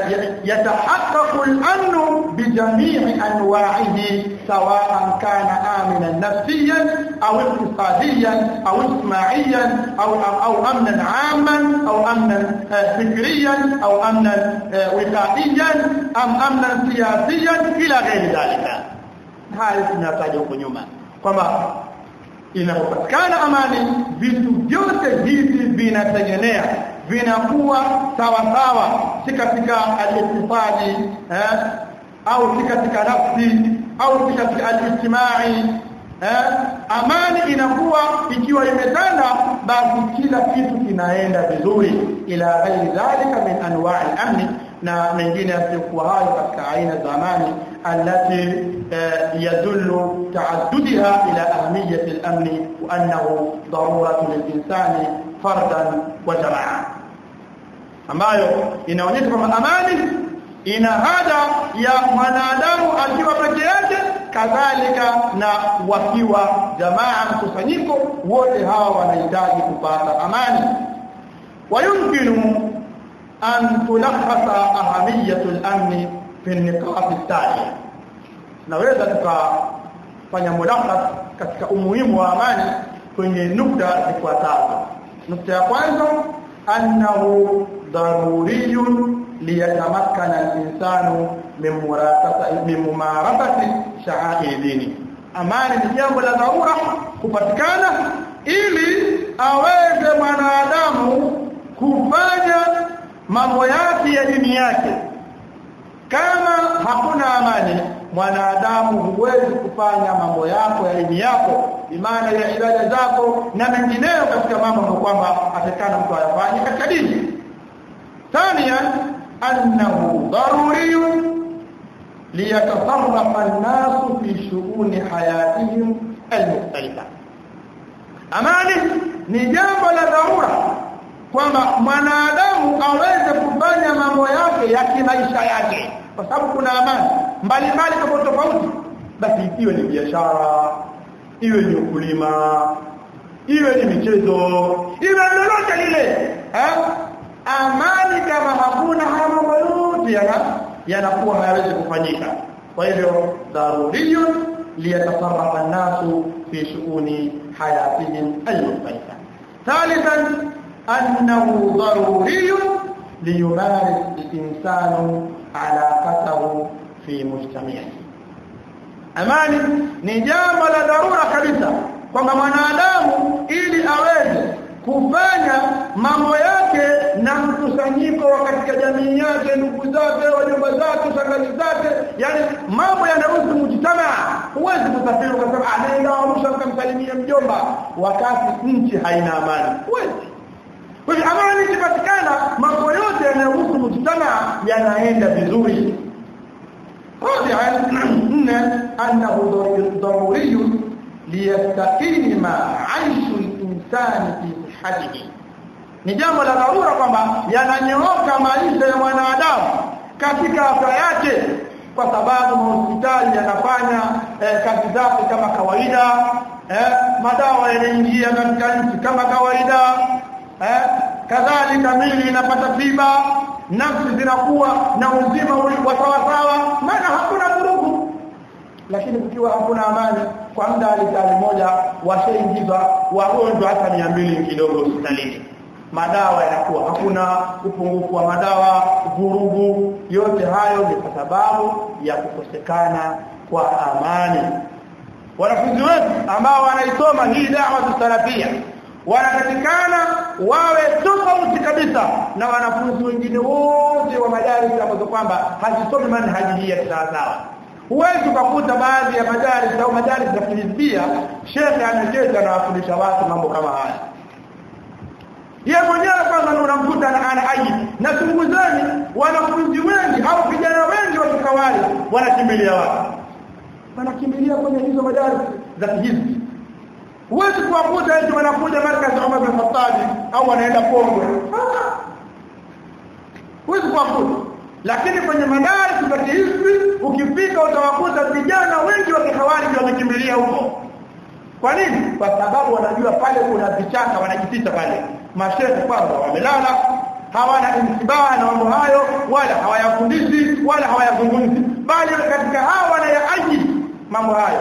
يتحقق الأمن بجميع أنواعه سواء كان آمنا نفسيا أو اقتصاديا أو اجتماعيا أو, أو أمنا عاما أو أمنا فكريا أو أمنا وقائيا أم أمنا سياسيا إلى غير ذلك هذا tunataja huko nyuma kwamba inapopatikana amani vitu vyote hivi vinategemea vinakuwa sawa sawa si katika al-iktisadi eh au si katika nafsi au si katika al-ijtimai eh amani inakuwa ikiwa imetanda basi kila kitu kinaenda vizuri ila ghairi dhalika min anwa'i al-amn na mengine yasiyokuwa hayo katika aina za amani التي يدل تعددها إلى أهمية الأمن وأنه ضرورة للإنسان فردا وجماعة ambayo inaonyesha kwamba amani ina haja ya mwanadamu akiwa peke yake kadhalika na wakiwa jamaa mkusanyiko wote hawa wanahitaji kupata amani wayumkinu an tulakhasa ahamiyatu al-amn fi an-niqat at-taliya naweza tukafanya mulakhas katika umuhimu wa amani kwenye nukta zifuatazo nukta ya kwanza annahu daruriyun liyatamakkana al-insanu min murasati min mumarasati sha'air dini amani ni jambo la dharura kupatikana ili aweze mwanadamu kufanya mambo yake ya dini yake kama hakuna amani mwanadamu huwezi kufanya mambo yako ya dini yako imani ya ibada zako na mengineyo katika mambo ambayo kwamba atakana mtu ayafanye katika dini ثانيا انه ضروري ليتصرف الناس في شؤون حياتهم المختلفه amani ni jambo la dharura kwamba mwanadamu aweze kufanya mambo yake ya kimaisha yake kwa sababu kuna amani mbalimbali tofauti tofauti basi iwe ni biashara iwe ni ukulima iwe ni michezo iwe lolote lile eh amani kama hakuna haya mambo yote yana yanakuwa hayawezi kufanyika kwa hivyo daruriyun liyatasarrafa an-nasu fi shu'uni hayatihim al-mukhtalifa thalithan annahu daruriyun liyumaris al-insanu alaqatahu fi mujtama'ihi amani ni jambo la dharura kabisa kwamba mwanadamu ili aweze kufanya mambo yake na mkusanyiko wa katika jamii yake ndugu zake wajomba zake shangazi zake yani mambo yanahusu mujtamaa huwezi kusafiri ukasema anaenda Arusha ukamsalimia mjomba wakati nchi haina amani huwezi kwa hivyo amani ikipatikana mambo yote yanayohusu mujtamaa yanaenda vizuri رابعا أنه ضروري ليستقيم عيش الإنسان في صحته ni jambo la dharura kwamba yananyooka maisha ya mwanadamu katika afya yake kwa sababu hospitali yanafanya eh, kazi zake kama kawaida eh, madawa yanaingia katika nchi kama kawaida eh, kadhalika hali kamili inapata tiba nafsi zinakuwa na uzima wa sawa sawa maana hakuna vurugu lakini kukiwa hakuna amani kwa muda alitali moja washaingizwa wagonjwa hata mia mbili kidogo hospitalini madawa yanakuwa hakuna upungufu wa madawa vurugu yote hayo ni kwa sababu ya kukosekana kwa amani wanafunzi wetu ambao wanaisoma hii dawa salafia wanatakikana wawe tofauti kabisa na wanafunzi wengine wote wa madarasa ambazo kwamba hazisomi manhaji hii ya sawa huwezi ukakuta baadhi ya madaris au madaris za kihizbia shekhe ameketi anawafundisha watu mambo kama haya yeye mwenyewe kwanza unamkuta ana aji na chunguzeni wanafunzi wengi au vijana wengi wa kikawali wanakimbilia wapi wanakimbilia kwenye hizo madaris za kihizbi huwezi kuwakuta eti wanakuja markazi Umar bin Khattab au wanaenda Pongwe huwezi kuwakuta lakini kwenye madaris za kihizbi ukifika utawakuta vijana wengi wa kihawali wamekimbilia huko kwa nini kwa sababu wanajua pale kuna vichaka wanajificha pale mashehe kwanza wamelala hawana intibaa na mambo hayo wala hawayafundishi wala hawayazungumzi bali katika hao wanayaaji mambo hayo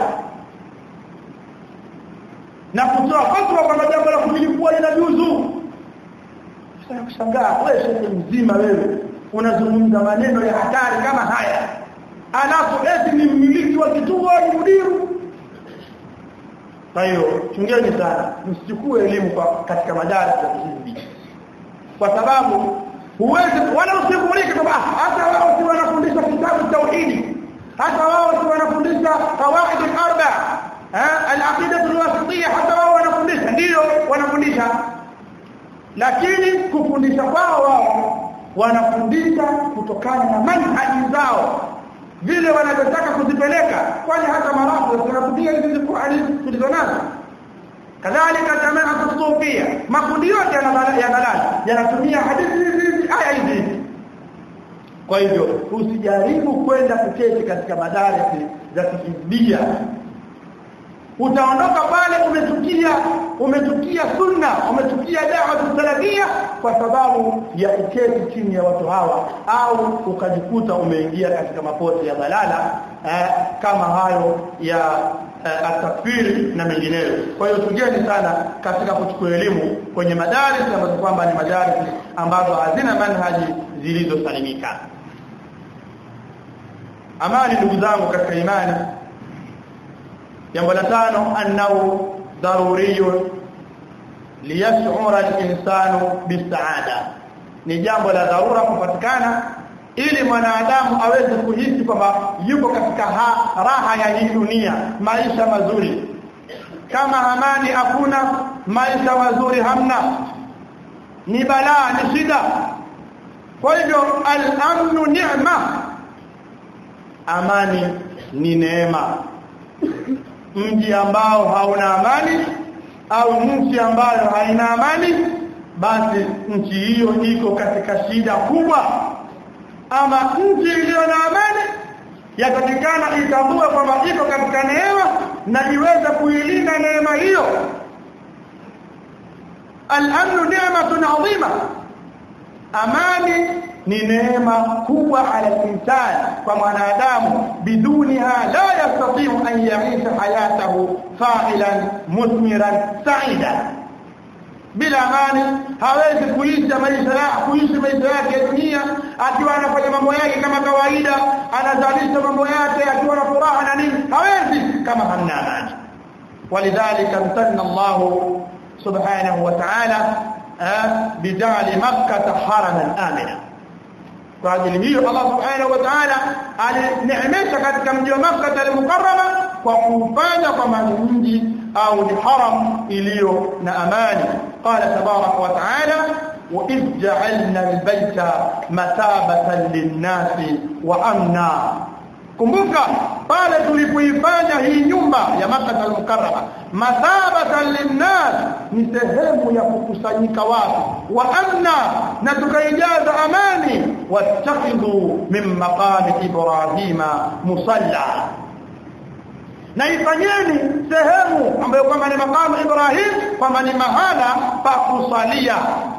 na kutoa fatwa kwamba jambo la kumilikuwa linajuzu sasa kushangaa wewe shehe mzima wewe unazungumza maneno ya hatari kama haya alafu eti ni mmiliki wa kituo ni mudiru kwa hiyo chungeni sana msichukue elimu kwa katika madarasa hizi kwa sababu huwezi wala usikumulike kwamba hata wao si wanafundisha kitabu tauhidi hata wao si wanafundisha qawaid al-arba al-aqida al-wasitiyya hata wao wanafundisha ndio wanafundisha lakini kufundisha kwao wao wanafundisha kutokana na manhaji zao vile wanavyotaka kuzipeleka kwani hata marafu tunakutia hizi Qur'ani tulizonazo kadhalika jamaa tusufia makundi yote yanalala yanatumia hadithi hizi aya hizi kwa hivyo usijaribu kwenda kuketi katika madarasa za kihizbia utaondoka pale umetukia umetukia sunna umetukia da'wa salafia kwa sababu ya kuketi chini ya watu hawa au ukajikuta umeingia katika mapote ya balala eh, kama hayo ya eh, atakfiri na mengineyo kwa hiyo tujeni sana katika kuchukua elimu kwenye madaris ambazo kwamba ni madaris ambazo hazina manhaji zilizosalimika amani ndugu zangu katika imani jambo la tano annahu daruriyun liyash'ura al-insanu bisaada ni jambo la dharura kupatikana ili mwanadamu aweze kuhisi kwamba yuko katika ha, raha ya hii dunia maisha mazuri kama amani hakuna maisha mazuri hamna ni balaa ni shida kwa hivyo al-amnu ni'ma amani ni neema mji ambao hauna amani au nchi ambayo haina amani basi nchi hiyo iko katika shida kubwa ama nchi iliyo na amani yatakikana itambue kwamba iko katika neema na iweze kuilinda neema hiyo al-amnu ni'matun 'azima amani ni neema kubwa ala insan kwa mwanadamu biduniha la yastati'u an yaisha hayatahu fa'ilan musmiran sa'idan bila amani hawezi kuishi maisha yake kuishi maisha yake ya dunia akiwa anafanya mambo yake kama kawaida anazalisha mambo yake akiwa na furaha na nini hawezi kama hamna amani walidhalika mtanna Allah subhanahu wa ta'ala bijali makkah haraman amina kwa ajili hiyo Allah subhanahu wa ta'ala alineemesha katika mji wa Makkah al-Mukarrama kwa kufanya kama ni mji au ni haram iliyo na amani qala tabarak wa ta'ala wa idh ja'alna al-bayta mathabatan lin-nasi wa amna kumbuka pale tulipoifanya hii nyumba ya Makkah al-Mukarrama mathabatan linnas ni sehemu ya kukusanyika watu wa amna na tukaijaza amani wattakhidhu min maqami ibrahima musalla na ifanyeni sehemu ambayo kwamba ni makamu Ibrahim kwamba ni mahala pa kusalia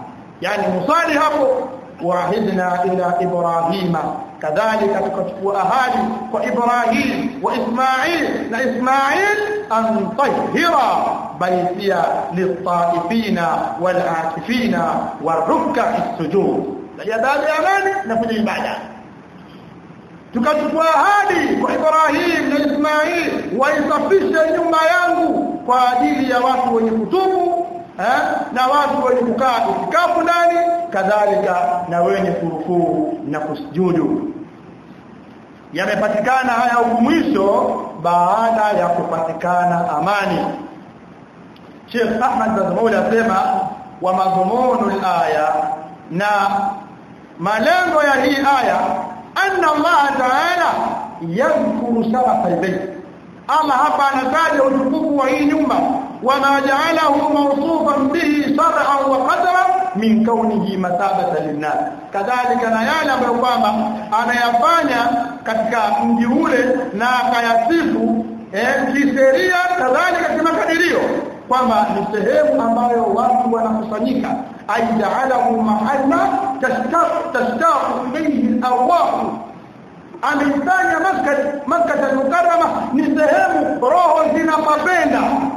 yani musali hapo waahidna ila ibrahima kadhalika tukachukua ahadi kwa ibrahim wa ismail na ismail an tahira baitiya litaifina walakifina warukka sujud ya baada ya nani na kwenye ibada tukachukua ahadi kwa Ibrahim na Ismail waisafishe nyumba yangu kwa ajili ya watu wenye kutubu eh, na watu wenye kukaa itikafu ndani kadhalika na wenye kurukuu na kusujudu yamepatikana haya huku mwisho baada ya kupatikana amani Sheikh Ahmad Bazmouli asema wa madhumunu al-aya na malengo ya hii aya anna Allah ta'ala yadhkuru sharafa al-bayt Allah hapa anataja utukufu wa hii nyumba wama ja'alahu mawsufan bihi shar'an wa qadaran min kaunihi mathabatan linnas kadhalika na yale ambayo kwamba anayafanya katika mji ule na akayasifu eh kisheria kadhalika kimakadirio kwamba ni sehemu ambayo watu wanakusanyika aijaalahu mahalla tashtaq tashtaq ilayhi al-arwah ameifanya maskati makkah al-mukarrama ni sehemu roho zinapapenda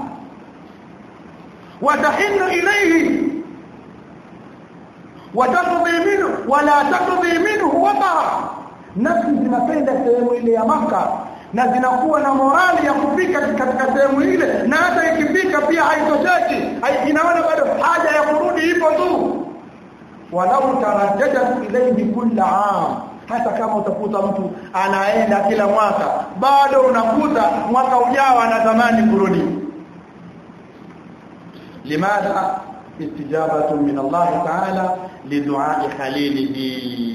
watahinu ilayhi wataqdi minhu wala taqdi minhu wataha nafsi zinapenda sehemu ile ya maka na zinakuwa na morali ya kufika katika sehemu ile na hata ikifika pia haitosheki inaona bado haja ya kurudi ipo tu walau tarajjadat ilayhi kulla am hata kama utakuta mtu anaenda kila mwaka bado unakuta mwaka ujao anatamani kurudi limadha istijabatu min Allah ta'ala lidu'a khalilihi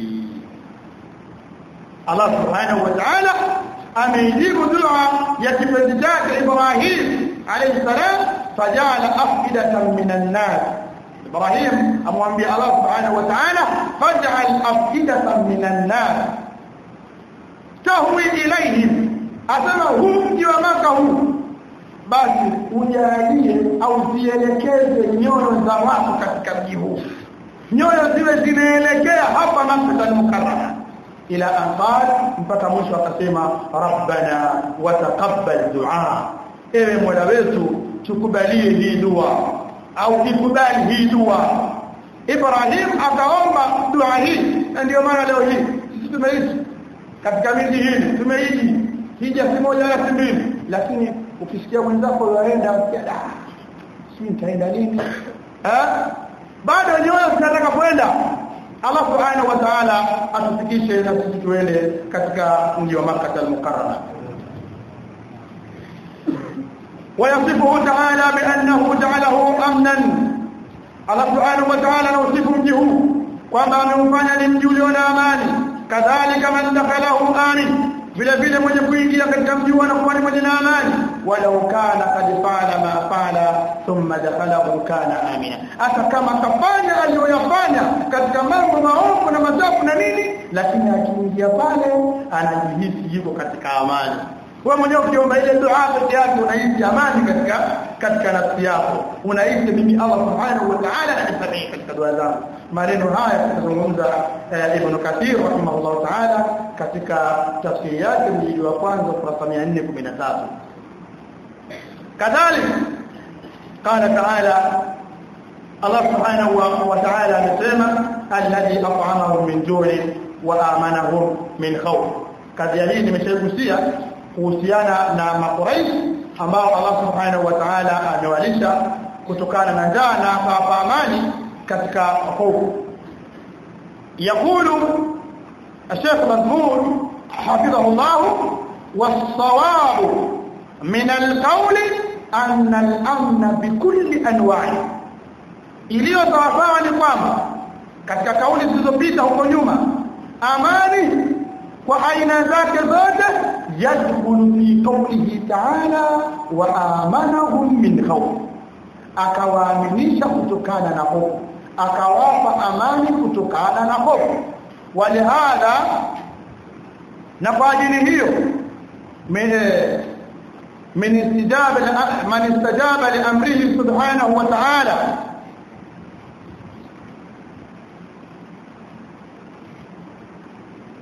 Allah subhanahu wa ta'ala ameijibu dua ya kipenzi chake Ibrahim alayhi salam fajala afidatan minan nas Ibrahim amwambia Allah subhanahu wa ta'ala faj'al afidatan minan nas tahwi ilayhim asema huu mji wa maka huu basi ujalie au zielekeze nyoyo za watu katika mji huu nyoyo ziwe zinaelekea hapa Makkah al-Mukarrama ila anqal mpaka mwisho akasema rabbana wa taqabbal du'a ewe mola wetu tukubalie hii dua au ikubali hii dua Ibrahim akaomba dua hii ndio maana leo hii sisi tumeishi katika miji hii tumeishi hija si moja na si mbili lakini ukisikia mwenzako yaenda da si nitaenda lini eh bado nyoyo zinataka kwenda Allah subhanahu wa ta'ala atufikishe na sisi tuende katika mji wa Makkah al-Mukarrama ويصفه تعالى بأنه جعله أمنا الله سبحانه وتعالى نوصف مجه kwamba ameufanya ni mji ulio na amani kadhalika man dakhalahu amin vile vile mwenye kuingia katika mji anakuwa ni mwenye na amani walau kana qad fa'ala ma fa'ala thumma dakhalahu kana amina hata kama kafanya aliyoyafanya katika mambo maovu na machafu na nini lakini akiingia pale anajihisi yuko katika amani wewe mwenyewe ukiomba ile dua peke yake unahisi amani katika katika nafsi yako unahisi mimi Allah subhanahu wa ta'ala ananisamehe katika dua zangu maneno haya tunazungumza Ibn Kathir rahimahullah ta'ala katika tafsiri yake mjili wa kwanza ukurasa 413 kadhalika قال تعالى الله سبحانه وتعالى amesema alladhi at'amahum min ju'in wa amanahum min khawf kadhia hii nimeshagusia kuhusiana na makuraish ambao Allah subhanahu wa ta'ala amewalisha kutokana na njaa na akawapa amani katika hofu yakulu الشيخ مذمون حفظه الله والصواب من القول أن الأمن بكل أنواعه iliyo sawasawa ni kwamba katika kauli zilizopita huko nyuma amani kwa aina zake zote yadkhulu fi qawlihi ta'ala wa amanahum min khawf akawaaminisha kutokana na hofu akawapa amani kutokana na hofu walihadha na kwa ajili hiyo من استجاب من استجاب لامره سبحانه وتعالى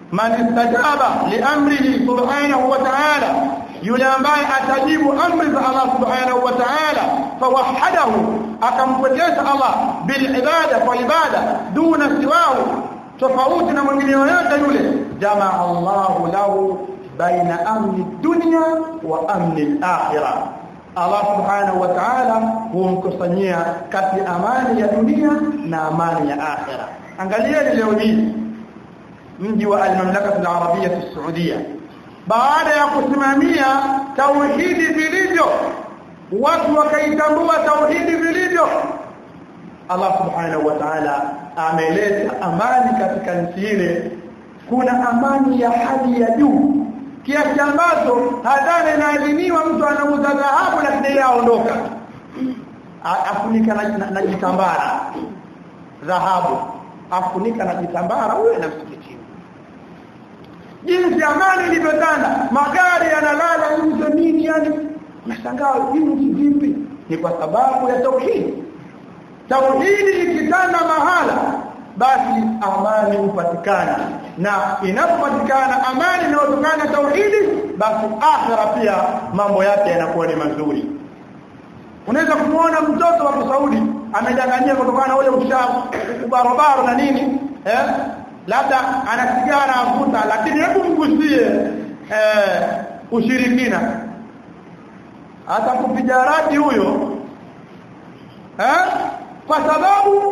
man istajaba liamrihi subhanahu wa ta'ala yule ambaye atajibu amri za Allah subhanahu wa ta'ala fawahadahu akampwekesha Allah bil ibada kwa ibada duna siwahu tofauti na mwingine yoyote yule jamaa Allahu lahu baina amni dunya wa amni al-akhirah Allah subhanahu wa ta'ala humkusanyia kati amani ya dunia na amani ya akhira angalia leo hii mji wa al-mamlaka al-arabia as-saudia baada ya kusimamia tauhidi vilivyo watu wakaitambua tauhidi vilivyo Allah subhanahu wa ta'ala ameleta amani katika nchi ile kuna amani ya hali ya juu kiasi ambacho hadhara inaadhiniwa mtu anauza dhahabu lakini yeye aondoka afunika na, na, na jitambara dhahabu afunika na jitambara huyo na msikitini jinsi amani ilivyotanda magari yanalala nje nini yani nashangaa jinsi vipi ni kwa sababu ya tauhidi tauhidi ikitanda mahala basi amani hupatikana na inapopatikana amani inayotokana na tauhidi basi akhira pia mambo yake yanakuwa ni mazuri unaweza kumuona mtoto wa Saudi amedanganyia kutokana na ule ushavu ubarobaro na nini eh labda ana sigara avuta lakini hebu mgusie eh ushirikina hata kupiga radi huyo eh kwa sababu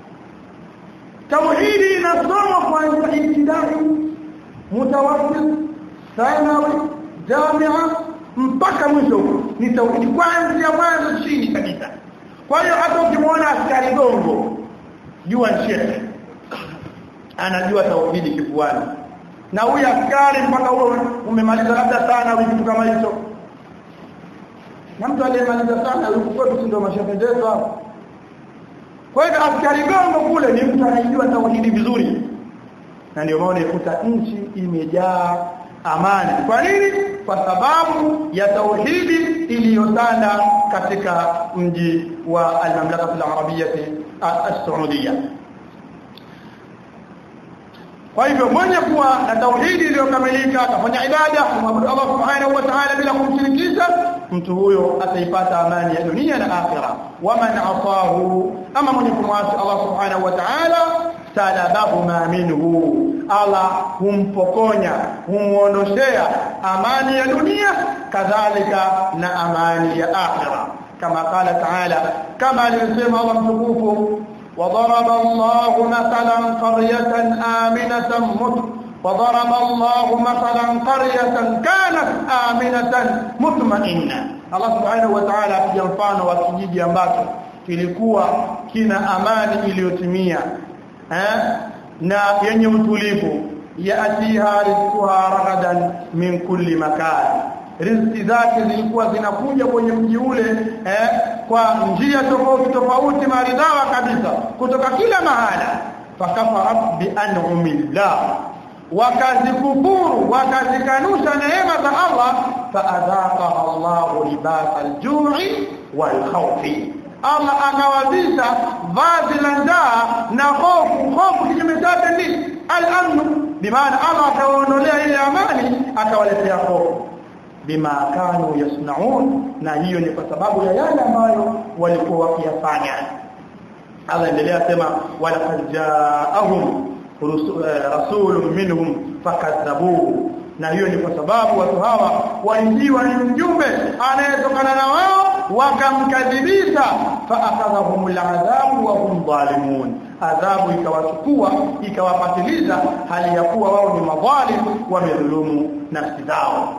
tauhidi inasoma kuanzia ibtidai mutawassit thanawi jamia mpaka mwisho ni tauhidi kuanzia mwanzo chini kabisa kwa hiyo hata ukimwona askari gongo jua shehe anajua tauhidi kifuani na huyu askari mpaka huo umemaliza labda sana kitu kama hicho na mtu aliyemaliza sana yuko kwetu ndio mashehe zetu hapo kwa hiyo askari gongo kule ni mtu anayejua tauhidi vizuri na ndio maana ikuta nchi imejaa amani kwa nini kwa sababu ya tauhidi iliyotanda katika mji wa al-mamlaka al-arabiyyah as-saudiya kwa hivyo mwenye kuwa na tauhidi iliyokamilika atafanya ibada kumwabudu Allah subhanahu wa ta'ala bila kumshirikisha mtu huyo ataipata amani ya dunia na akhira waman asahu ama mwenye kumwasi Allah subhanahu wa ta'ala salabahu ma minhu Allah humpokonya humuondoshea amani ya dunia kadhalika na amani ya akhira kama qala ta'ala kama alisema Allah mtukufu وضرب الله مثلا قرية آمنة مت وضرب الله مثلا قرية كانت آمنة مطمئنة الله سبحانه وتعالى apiga mfano wa kijiji ambacho kilikuwa kina amani iliyotimia eh na yenye utulivu yaatiha rizquha ragadan min kulli makan riziki zake zilikuwa zinakuja kwenye mji ule eh, kwa njia tofauti tofauti maridhawa kabisa kutoka kila mahala fakafarat bi an'amillah wakazikufuru wakazikanusha neema za Allah faadhaqaha Allah libasa al-ju'i wal-khawfi Allah akawavisha vazi la njaa na hofu hofu kinyume chake ni al-amn bimaana Allah akawaondolea ile amani akawaletea hofu bima kanu yasnaun na hiyo ni kwa sababu ya yale ambayo walikuwa wakiyafanya Allah endelea sema wala jaahum rasulun minhum fakadhabuhu na hiyo ni kwa sababu watu hawa walijiwa ni mjumbe anayetokana na wao wakamkadhibisha faakadhahum aladhabu wa hum zalimun adhabu ikawachukua ikawapatiliza hali ya kuwa wao ni madhalim wamedhulumu nafsi zao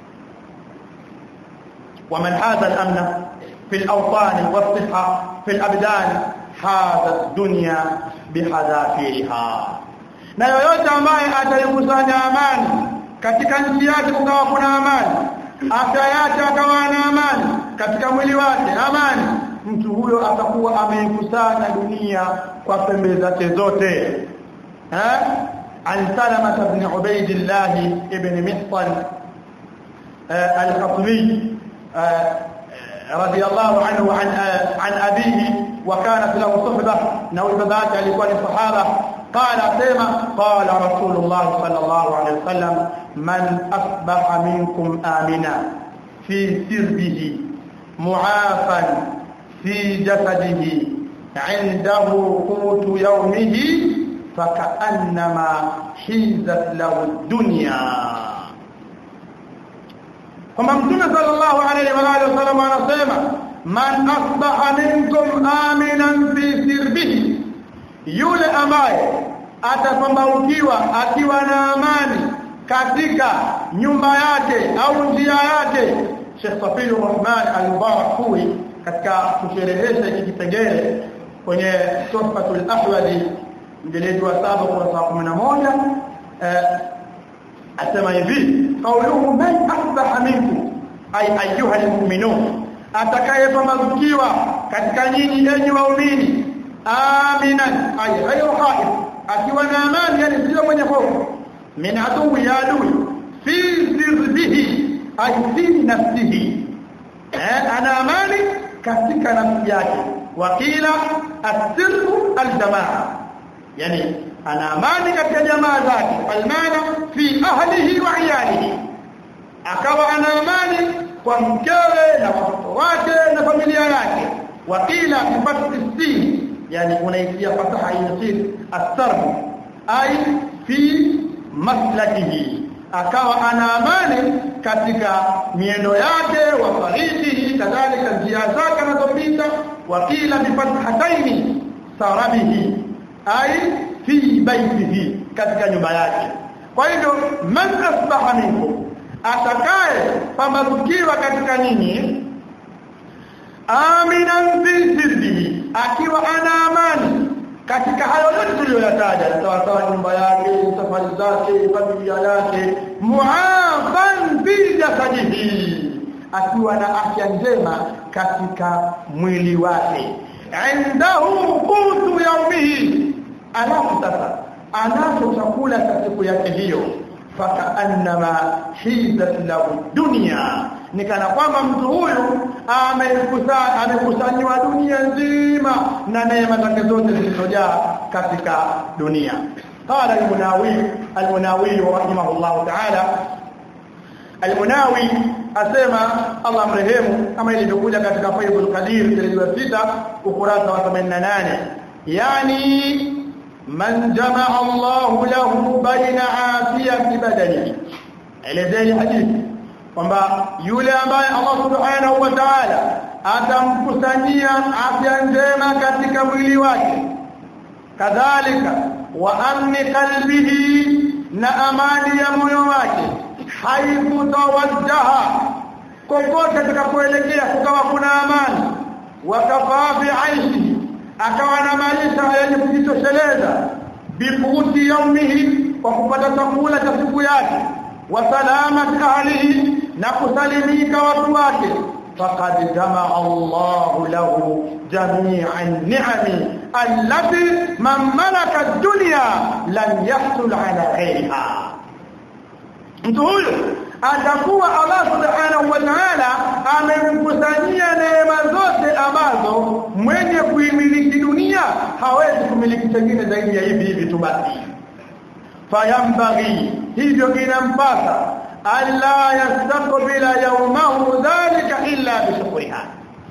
ومن هذا الأمن في الأوطان والصحة في الأبدان هذا الدنيا بحذافيرها na yoyote ambaye ataikusanya amani katika nchi yake kukawa kuna amani afya yake akawa na amani katika mwili wake amani mtu huyo atakuwa ameikusanya dunia kwa pembe zake zote eh an salama ibn ubaydillah ibn mihsan al-khatmi رضي الله عنه وعن عن أبيه وكانت له صحبة نوي بذاك alikuwa ni sahaba قال سيما قال رسول الله صلى الله عليه وسلم من أصبح منكم آمنا في سربه معافا في جسده عنده قوت يومه فكأنما حيزت له الدنيا kwamba mtume sallallahu alaihi wa alihi wasallam anasema man asbaha minkum aminan fi sirbihi yule ambaye atapambaukiwa akiwa na amani katika nyumba yake au njia yake Sheikh Safiur Rahman al-Mubarak Furi katika kusherehesha hiki kipengele kwenye Tuhfatul Ahwadi mjeledi wa saba kurasa 11 eh, asema hivi kauluhu man asbaha minkum ay ayyuha almu'minun atakayepambazukiwa katika nyinyi enyi waumini aminan ay ghayru khaif akiwa na amani yani sio mwenye hofu min adui ya adui fi sirbihi ay fi nafsihi eh ana amani katika nafsi yake wakila asirru aljamaa yani ana amani katika jamaa zake almana fi ahlihi wa iyalihi akawa ana amani kwa mkewe na watoto wake na familia yake wakila bifathi sin yani unaisia fataha yasir asarf ay fi maslakihi akawa ana amani katika miendo yake wa faridihi kadhalika njia zake anazopita wakila bifathataini sarabihi ay fi baitihi katika nyumba yake kwa hivyo man asbaha minkum atakaye pambazukiwa katika nyinyi aminan fi sirrihi akiwa ana amani katika hayo yote tuliyoyataja sawa sawa nyumba yake safari zake familia yake muafan fi jasadihi akiwa na afya njema katika mwili wake indahu qutu yaumihi alafu sasa anacho chakula cha siku yake hiyo fakaannama hizat lahu dunya ni kana kwamba mtu huyu amekusanya amekusanywa dunia nzima na neema zake zote zilizojaa katika dunia قال المناوي المناوي رحمه الله تعالى المناوي asema Allah mrehemu kama ilivyokuja katika Faidul Qadir jilid 6 ukurasa wa 88 yani man jamaa Allah lahu baina afiyati badani elezeni hadithi kwamba yule ambaye Allah subhanahu wa ta'ala atamkusanyia afya njema katika mwili wake kadhalika wa amni qalbihi na amani ya moyo wake haithu tawajjaha kokote atakapoelekea kukawa kuna amani wakafaa fi aishi akawa na maisha yenye kujitosheleza biquti yaumihi kwa kupata chakula cha siku yake wa salamati ahlihi na kusalimika watu wake faqad jamaa Allahu lahu jami'an ni'ami allati man malaka ad-dunya lam yahsul ala ghayriha mtu huyo atakuwa Allah subhanahu wa ta'ala amemkusanyia neema zote ambazo mwenye kuimiliki dunia hawezi kumiliki chengine zaidi ya hivi hivi tu basi fayambaghi hivyo inampasa alla yastaqbila yawmahu dhalika illa bishukriha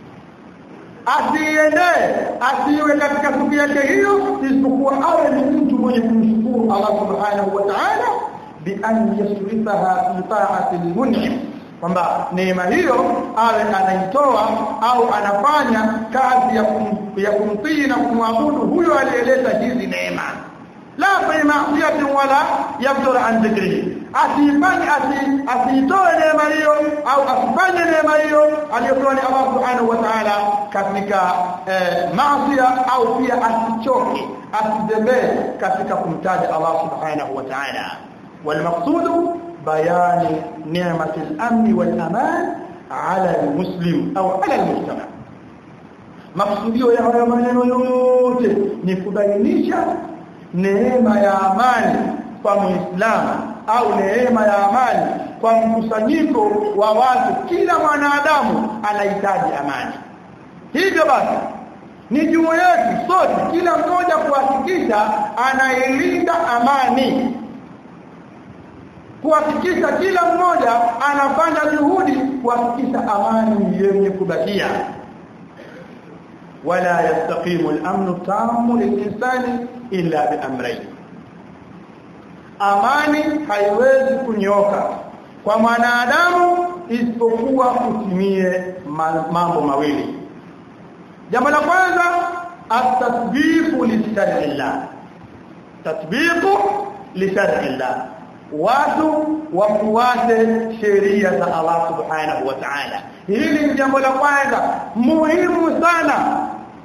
asiende asiwe katika siku yake hiyo isipokuwa awe ni mtu mwenye kumshukuru Allah subhanahu wa ta'ala bi an yasrifaha fi ta'ati al-mun'im kwamba neema hiyo awe anaitoa au anafanya kazi ya kum, ya kumtii na kumwabudu huyo aliyeleta hizi neema la fi ma'siyati wala yabdur an dhikrihi asifanye asitoe neema hiyo au asifanye neema hiyo aliyotoa ni Allah subhanahu wa ta'ala katika eh, maasiya au pia asichoke asizembee katika kumtaja Allah subhanahu wa ta'ala والمقصود بيان نعمة الأمن والأمان على المسلم أو على المجتمع maksudio ya haya maneno yote ni kubainisha neema ya amani kwa muislamu au neema ya amani kwa mkusanyiko wa watu kila mwanadamu anahitaji amani hivyo basi ni juu yetu sote kila mmoja kuhakikisha anailinda amani kuhakikisha kila mmoja anafanya juhudi kuhakikisha amani yenye kubakia wala yastaqimu al-amnu tamu lil-insani illa bi amrayn amani haiwezi kunyoka kwa mwanadamu isipokuwa kutimie mambo mawili jambo la kwanza at-tatbiqu li shar'illah tatbiqu li shar'illah watu wafuate sheria za Allah subhanahu wa ta'ala hili ni jambo la kwanza muhimu sana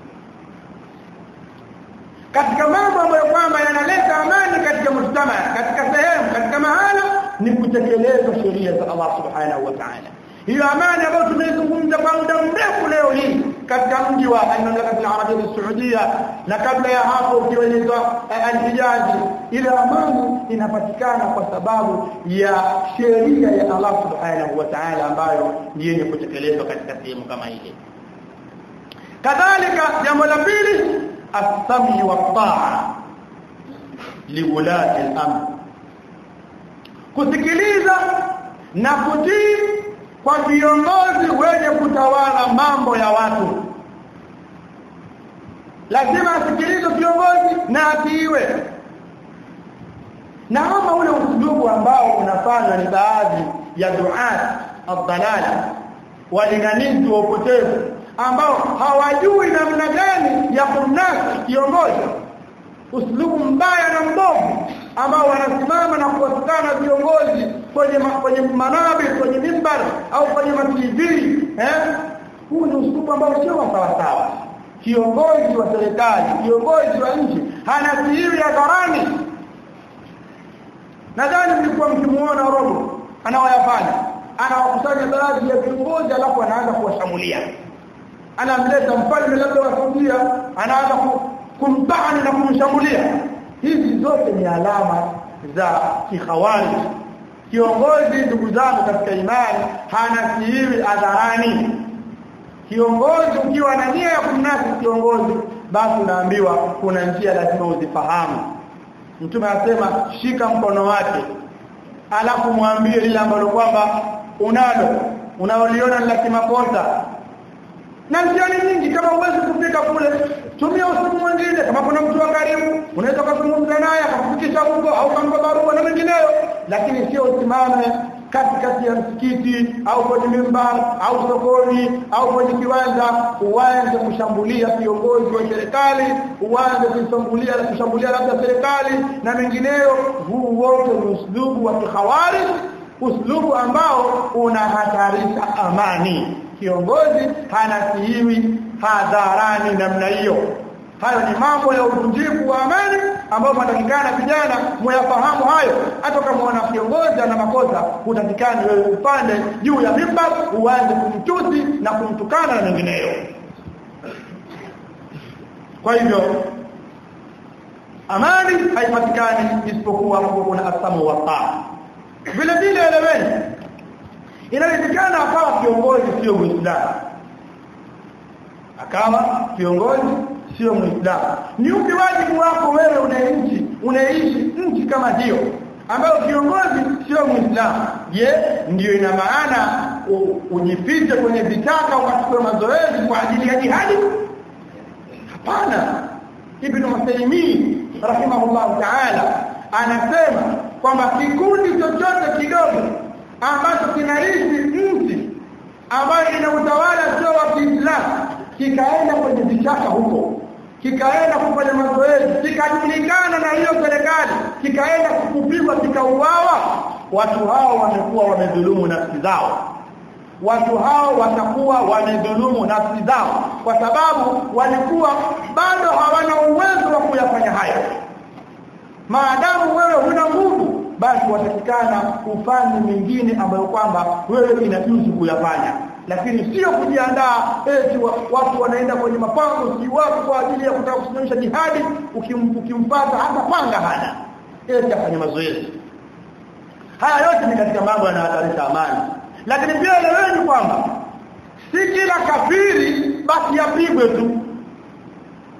katika mambo ambayo kwamba yanaleta amani katika mujtama katika sehemu katika mahala ni kutekeleza sheria za Allah subhanahu wa ta'ala hiyo amani ambayo tumeizungumza kwa muda mrefu leo hii katika mji wa al-Mamlaka al-Arabia al-Saudia na kabla ya hapo ukiwa inaitwa al-Hijaz ile amani inapatikana kwa sababu ya sheria ya Allah subhanahu wa ta'ala ambayo ni yenye kutekelezwa katika sehemu kama ile kadhalika jambo la pili as-sami wa taa liwulati al-amr kusikiliza na kutii kwa viongozi wenye kutawala mambo ya watu lazima asikilize viongozi na atiiwe na kama ule usulubu ambao unafanywa ni baadhi ya duat ad-dalala walinganizi wa upotevu ambao hawajui namna gani ya kumnasi kiongozi uslubu mbaya na mbovu ambao wanasimama na kuwatukana viongozi kwenye ma, kwenye manabi kwenye mimbar au kwenye ma TV eh huu ni uslubu ambao sio sawa sawa kiongozi wa serikali kiongozi wa nchi hana siri hadharani nadhani mlikuwa mkimuona robo anaoyafanya anawakusanya baadhi ya viongozi alafu anaanza kuwashambulia anamleta mfalme labda wa Saudia anaanza kumtani na kumshambulia hizi zote ni alama za kihawari kiongozi ndugu zangu katika imani hana siri adharani kiongozi ukiwa na nia ya kumnasi kiongozi basi unaambiwa kuna njia lazima uzifahamu mtume anasema shika mkono wake alafu mwambie lile ambalo kwamba unalo unaoliona la kimakosa na njia nyingi kama uwezi kufika kule tumia usiku mwingine kama kuna mtu wa karibu unaweza kuzungumza naye akakufikisha huko au kampa barua na mengineyo lakini sio usimame katikati ya msikiti au kwenye mimbar au sokoni au kwenye kiwanja uanze kushambulia viongozi wa serikali uanze kushambulia na kushambulia labda serikali na mengineyo huu wote ni uslubu wa kihawari uslubu ambao unahatarisha amani kiongozi hanasihiwi hadharani namna hiyo hayo ni mambo ya uvunjifu wa amani ambayo matakikana vijana muyafahamu hayo hata kama wana kiongozi ana makosa utatikana wewe upande juu ya mimbar uanze kumtusi na kumtukana na mengineyo kwa hivyo amani haipatikani isipokuwa kuna asamu wa taa vile vile eleweni inawezekana akawa kiongozi sio muislamu akawa kiongozi sio muislamu ni upi wajibu wako wewe unaishi unaishi nchi kama hiyo ambayo kiongozi sio muislamu je ndio ina maana ujifiche kwenye vitaka ukachukue mazoezi kwa ajili ya jihadi hapana ibn Musaymin rahimahullah ta'ala anasema kwamba kikundi chochote kidogo ambacho kinaishi nchi ambayo ina utawala sio wa Kiislamu kikaenda kwenye vichaka huko kikaenda kufanya mazoezi kikajulikana na hiyo serikali kikaenda kupigwa kikauawa watu hao wamekuwa wamedhulumu nafsi zao watu hao watakuwa wamedhulumu nafsi zao kwa sababu walikuwa bado hawana uwezo wa kuyafanya hayo maadamu wewe huna nguvu basi watakikana ufanye mingine ambayo kwamba wewe inajuzu kuyafanya lakini sio kujiandaa eti watu wanaenda kwenye mapango si watu kwa ajili ya kutaka kusimamisha jihadi ukim, ukimpata hata panga hana eti afanye mazoezi haya yote ni katika mambo yanayohatarisha amani lakini pia eleweni kwamba si kila kafiri basi yapigwe tu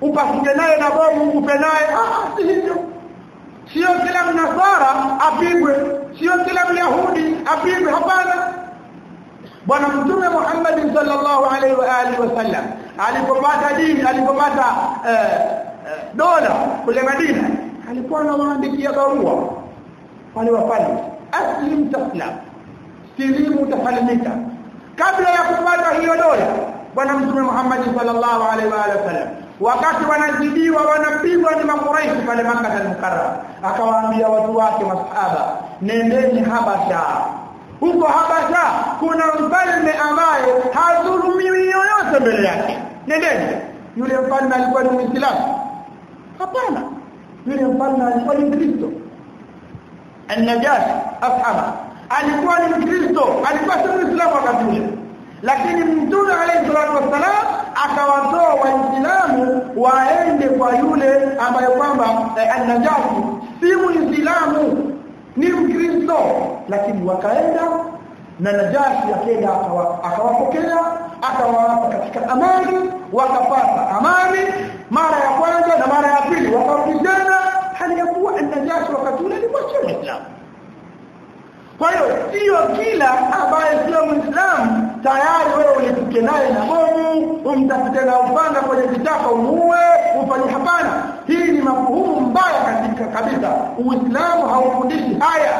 upasije naye na bomu upe naye ah si hivyo sio kila mnasara apigwe sio kila myahudi apigwe hapana bwana mtume Muhammad sallallahu alaihi wa alihi wasallam alipopata dini alipopata eh, eh, dola kule Madina alikuwa anawaandikia barua wale wafalme aslim taslam silimu utasalimika kabla ya kupata hiyo dola bwana mtume Muhammad sallallahu alaihi wa alihi wasallam wakati wanazidiwa wanapigwa ni makuraishi pale Makkah al-Mukarram akawaambia watu wake masahaba nendeni Habasha huko Habasha kuna mfalme ambaye hadhulumiwi yoyote mbele yake nendeni yule mfalme alikuwa ni Muislamu hapana yule mfalme alikuwa ni Mkristo An-Najash afhama alikuwa ni Mkristo alikuwa si Muislamu wakati ule lakini Mtume alayhi salatu wassalam akawatoa waislamu waende kwa yule ambaye kwamba eh, An-Najash si Muislamu ni Mkristo lakini wakaenda na Najashi akaenda akawapokea akawapa katika amani wakapata amani mara ya kwanza na mara ya pili wakarudishana hali ya kuwa Najashi wakati ule alikuwa sio Muislamu kwa hiyo sio kila ambaye sio Muislamu tayari wewe ulipike naye na bomu umtafute na upanga kwenye kitaka umuue ufanye hapana hii ni mafuhumu mbaya katika kabisa uislamu haufundishi haya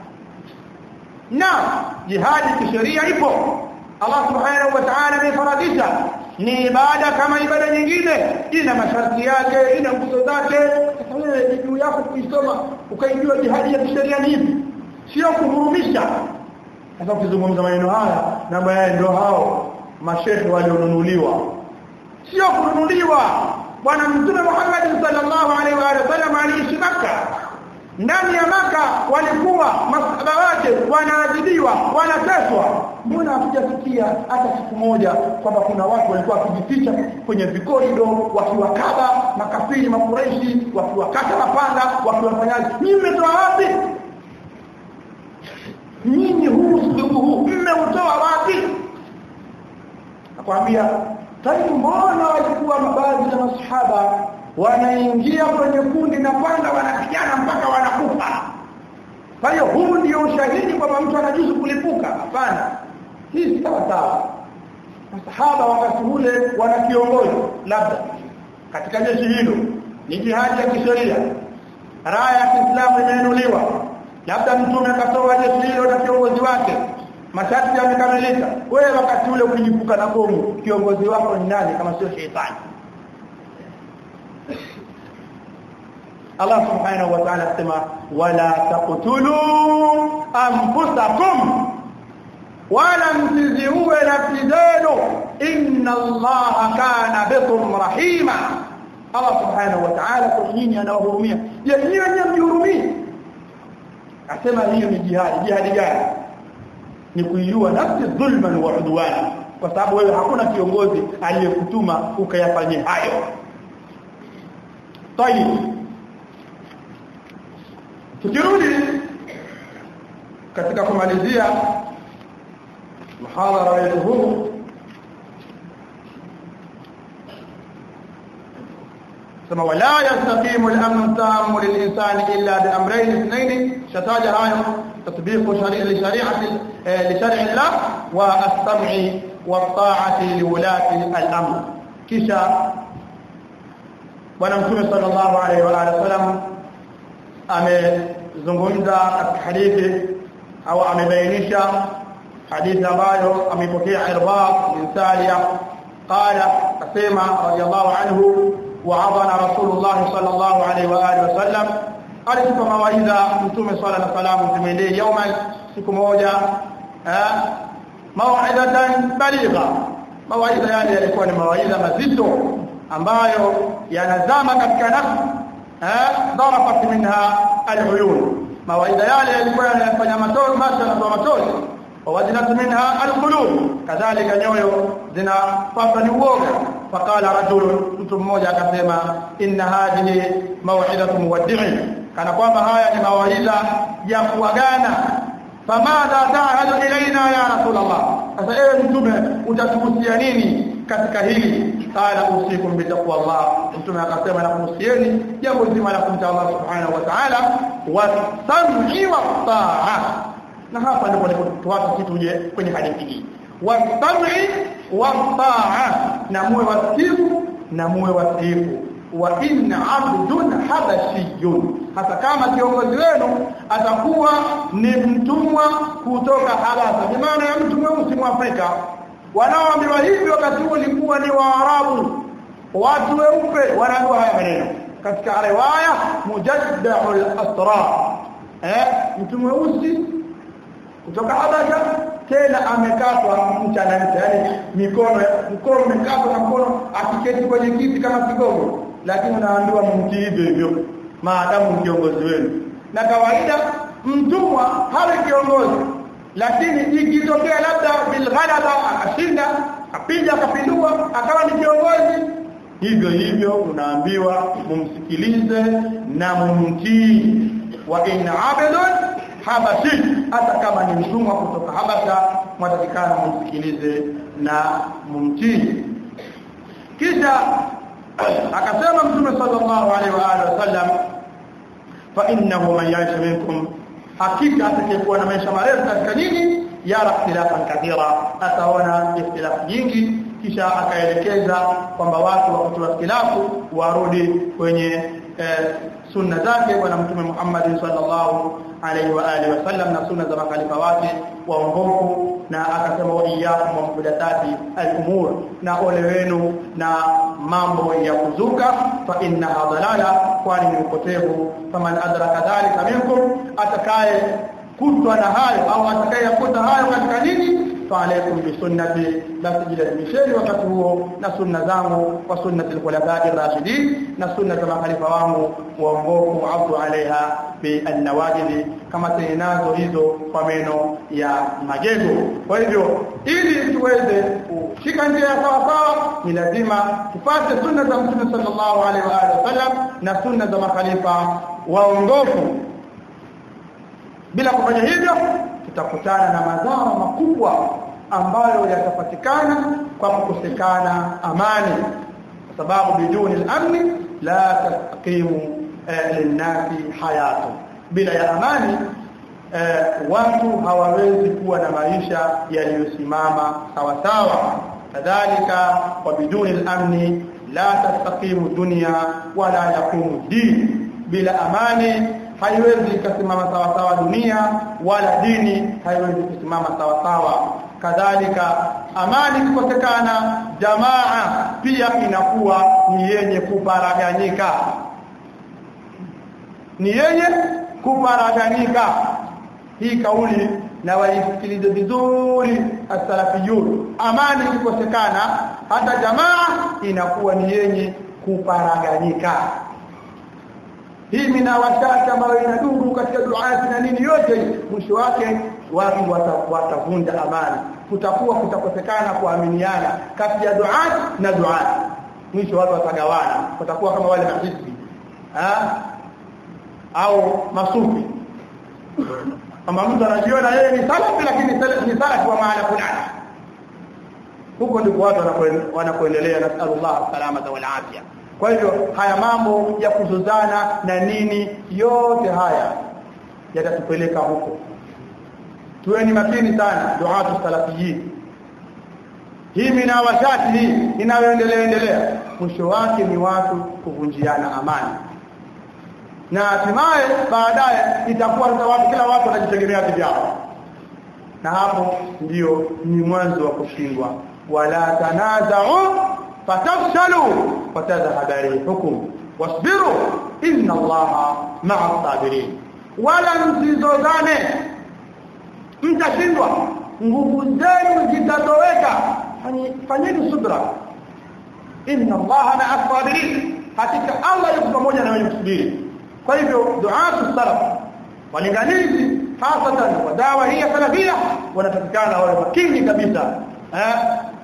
na jihadi kisheria ipo Allah subhanahu wa ta'ala amefaradisha ni ibada kama ibada nyingine ina masharti yake ina nguzo zake sasa wewe juu yako kuisoma ukaijua jihadi ya kisheria ni ipi sio kuhurumisha sasa ukizungumza maneno haya na baadaye ndio hao mashehe walionunuliwa sio kununuliwa bwana mtume Muhammad sallallahu alaihi wa sallam aliishi Makka ndani ya maka walikuwa masahaba wake wanaadhibiwa wanateswa mbona hatujasikia hata siku moja kwamba kuna watu walikuwa wakijificha kwenye vikorido wakiwakaba makafiri makureishi wakiwakata mapanga wakiwafanyaje nyinyi mmetoa wapi nyinyi huu ndugu huu mmeutoa wapi nakwambia taibu mbona walikuwa baadhi ya masahaba wanaingia kwenye kundi na kwanza wanapigana mpaka wanakufa kwa hiyo huu ndio ushahidi kwamba mtu anajuzu kulipuka hapana hii si sawa sawa masahaba wakati ule wana kiongozi labda katika jeshi hilo ni jihadi ya kisheria raya ya Kiislamu imeinuliwa labda mtume akatoa jeshi hilo na kiongozi wake masharti yamekamilika wewe wakati ule ukijipuka na bomu kiongozi wako ni nani kama sio shetani Allah subhanahu wa ta'ala sema wala taqtulu anfusakum wala msiziue nafsi zenu inna Allah kana bikum rahima Allah subhanahu wa ta'ala kwa nyinyi anawahurumia je nyinyi wenyewe mjihurumii asema hiyo ni jihadi jihadi gani ni kuiua nafsi dhulman wa udwana kwa sababu wewe hakuna kiongozi aliyekutuma ukayafanyia hayo tayib tukirudi katika kumalizia muhadhara wetu huu ثم ولا يستقيم الامن التام للانسان الا بامرين اثنين شتاج هاي تطبيق شريعه لشريعه لشرع الله والسمع والطاعه لولاة الامر kisha bwana mtume sallallahu alaihi wa alihi wasallam amezungumza katika hadithi au amebainisha hadithi ambayo amepokea Irbad bin Sariya qala asema radiyallahu anhu وعظنا رسول الله صلى الله عليه واله وسلم alitupa mawaidha mtume swalla na salamu zimendee yauma siku moja mawaidatan baligha mawaidha yale yalikuwa ni mawaidha mazito ambayo yanazama katika nafsi darafat minha aluyun mawaidha yale yalikuwa yanafanya matoro macho na matoro ووجلت منها القلوب كذلك nyoyo zinapata ni uoga faqala rajul mtu mmoja akasema inna hadhihi maw'idatu muwaddi'in kana kwamba haya ni mawaidha ya kuagana famadha ta'hadu ilaina ya rasulullah sasa ewe mtume utatuhusia nini katika hili qala usikum bitaqwallah mtume akasema na kuhusieni jambo zima la kumcha Allah subhanahu wa ta'ala wasam'i wa ta'a na hapa ndipo tuwapa kitu je kwenye hadithi hii wasam'i wa ta'a na muwe wasifu na muwe wasifu wa inna abdun habashiyun hata kama kiongozi wenu atakuwa ni mtumwa kutoka Habasha bi maana ya mtu mweusi mwafrika wanaoambiwa hivi wakati huo ulikuwa ni waarabu watu weupe wanaambiwa haya maneno katika riwaya mujaddahul asra eh mtu mweusi kutoka Habasha tena amekatwa mchana yani mikono mkono umekatwa na mkono akiketi kwenye kiti kama kigogo lakini unaambiwa mti hivyo hivyo maadamu kiongozi wenu na kawaida mtumwa hawe kiongozi lakini ikitokea labda bilghalaba akashinda apija akapindua akawa ni kiongozi hivyo hivyo unaambiwa mumsikilize na mumtii wa in abdun habashi hata kama ni mtumwa kutoka habasha mwatakikana mumsikilize na mumtii kisha akasema mtume sallallahu alaihi wa alihi wasallam fa innahu man ya'ish minkum hakika atakayekuwa na maisha marefu katika nyinyi yara ikhtilafan kathira ataona ikhtilaf nyingi kisha akaelekeza kwamba watu wakati wa ikhtilafu warudi kwenye eh, sunna zake bwana mtume Muhammad sallallahu alaihi wa alihi wasallam na sunna za makhalifa wake waongofu na akasema wa iyyakum wa muhdathati al-umur na ole wenu na mambo ya kuzuka fa innaha dalala kwani ni upotevu faman adraka dhalika minkum atakaye kutwa na hayo au atakayeyakuta hayo katika nini فعليكم بسنتي لا تجد مشيري wakati huo na sunna zangu wa sunnati al-khulafa'i ar-rashidin na sunna za makhalifa wangu waongofu abdu alaiha bi an-nawajid kama tenazo hizo kwa meno ya magego kwa hivyo ili tuweze kushika njia ya sawa sawa ni lazima tupate sunna za mtume sallallahu alaihi wa alihi wasallam na sunna za makhalifa waongofu bila kufanya hivyo tutakutana na madhara makubwa ambayo yatapatikana kwa kukosekana amani kwa sababu biduni al-amni la taqimu eh, linnasi hayatu bila ya amani eh, watu hawawezi kuwa na maisha yaliyosimama sawa sawa kadhalika wa biduni al-amni la tastaqimu dunya wala yaqumu din bila amani haiwezi kusimama sawa sawa dunia wala dini haiwezi kusimama sawa sawa kadhalika amani kukosekana jamaa pia inakuwa ni yenye kuparaganyika ni yenye kuparaganyika hii kauli na waisikilize vizuri as-salafiyun amani kukosekana hata jamaa inakuwa ni yenye kuparaganyika hii minawashati ambayo inadumu katika duati na nini yote mwisho wake watu watavunja amani kutakuwa kutakosekana kuaminiana kati ya duati na duati mwisho watu watagawana watakuwa kama wale mahizbi au masufi kama mtu anajiona yeye ni salafi lakini ni salafi wa maana fulani huko ndipo watu wanakoendelea nasallallahu salamata wal afya kwa hivyo haya mambo ya kuzozana na nini yote haya yatatupeleka huko tuweni makini sana duatu salafiyin hii minawashati hii inayoendelea endelea mwisho wake ni watu kuvunjiana amani na hatimaye baadaye itakuwa sasa watu kila watu wanajitegemea vyao na hapo ndio ni mwanzo wa kushindwa wala tanaza'u fatafshalu watadhhaba rihukum wasbiru inna allaha ma'a sabirin wala msizozane mtashindwa nguvu zenu zitatoweka fanyeni subra inna allaha ma'a sabirin hakika allah yuko pamoja na wenye kusubiri kwa hivyo duatu salaf walinganizi hasatan wa dawa hii salafia wanatakikana wawe makini kabisa eh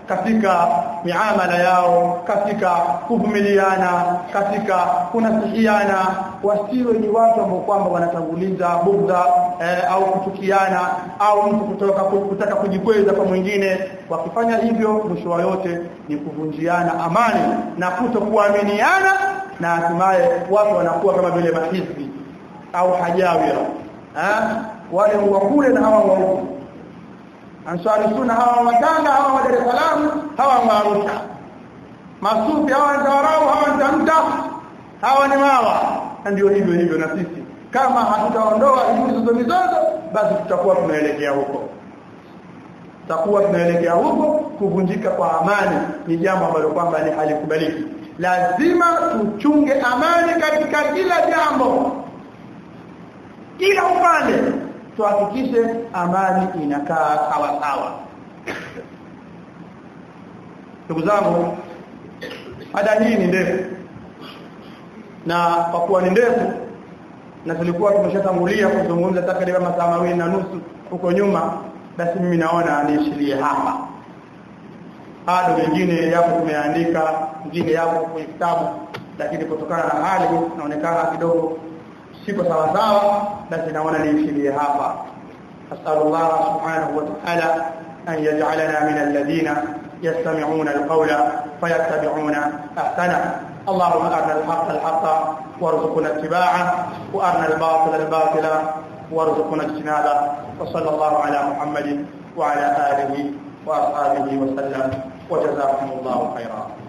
katika miamala yao katika kuvumiliana katika kunasihiana wasiwe ni watu ambao kwamba wanatanguliza bugdha eh, au kuchukiana au mtu kutoka kutaka kujikweza kwa mwingine wakifanya hivyo mwisho wa yote ni kuvunjiana amani na kutokuaminiana na hatimaye watu wanakuwa kama vile mahizbi au hajawira eh wale wa kule na hawa wa huku ansari sunna hawa watanga hawa wa Dar es Salaam hawa wa Arusha masufi hawa ni Zawarau hawa ni Tamta hawa ni Mawa ndio hivyo hivyo na sisi kama hatutaondoa hizo mizozo basi tutakuwa tunaelekea huko tutakuwa tunaelekea huko kuvunjika kwa amani ni jambo ambalo kwamba ni halikubaliki lazima tuchunge amani katika kila jambo kila upande tuhakikishe amani inakaa sawa sawa ndugu zangu mada hii ni ndefu na kwa kuwa ni ndefu na tulikuwa tumeshatangulia kuzungumza takriban masaa mawili na nusu huko nyuma basi mimi naona niishilie hapa bado mengine yapo tumeandika mengine yapo kwenye kitabu lakini kutokana na hali inaonekana kidogo siko sawa sawa basi naona niishilie hapa asallallahu subhanahu wa ta'ala an yaj'alana min alladhina yastami'una alqawla fayattabi'una ahsana اللهم أرنا الحق الحق وارزقنا اتباعه وأرنا الباطل الباطل وارزقنا اجتنابه وصلى الله على محمد وعلى آله وأصحابه وسلم وجزاكم الله خيرا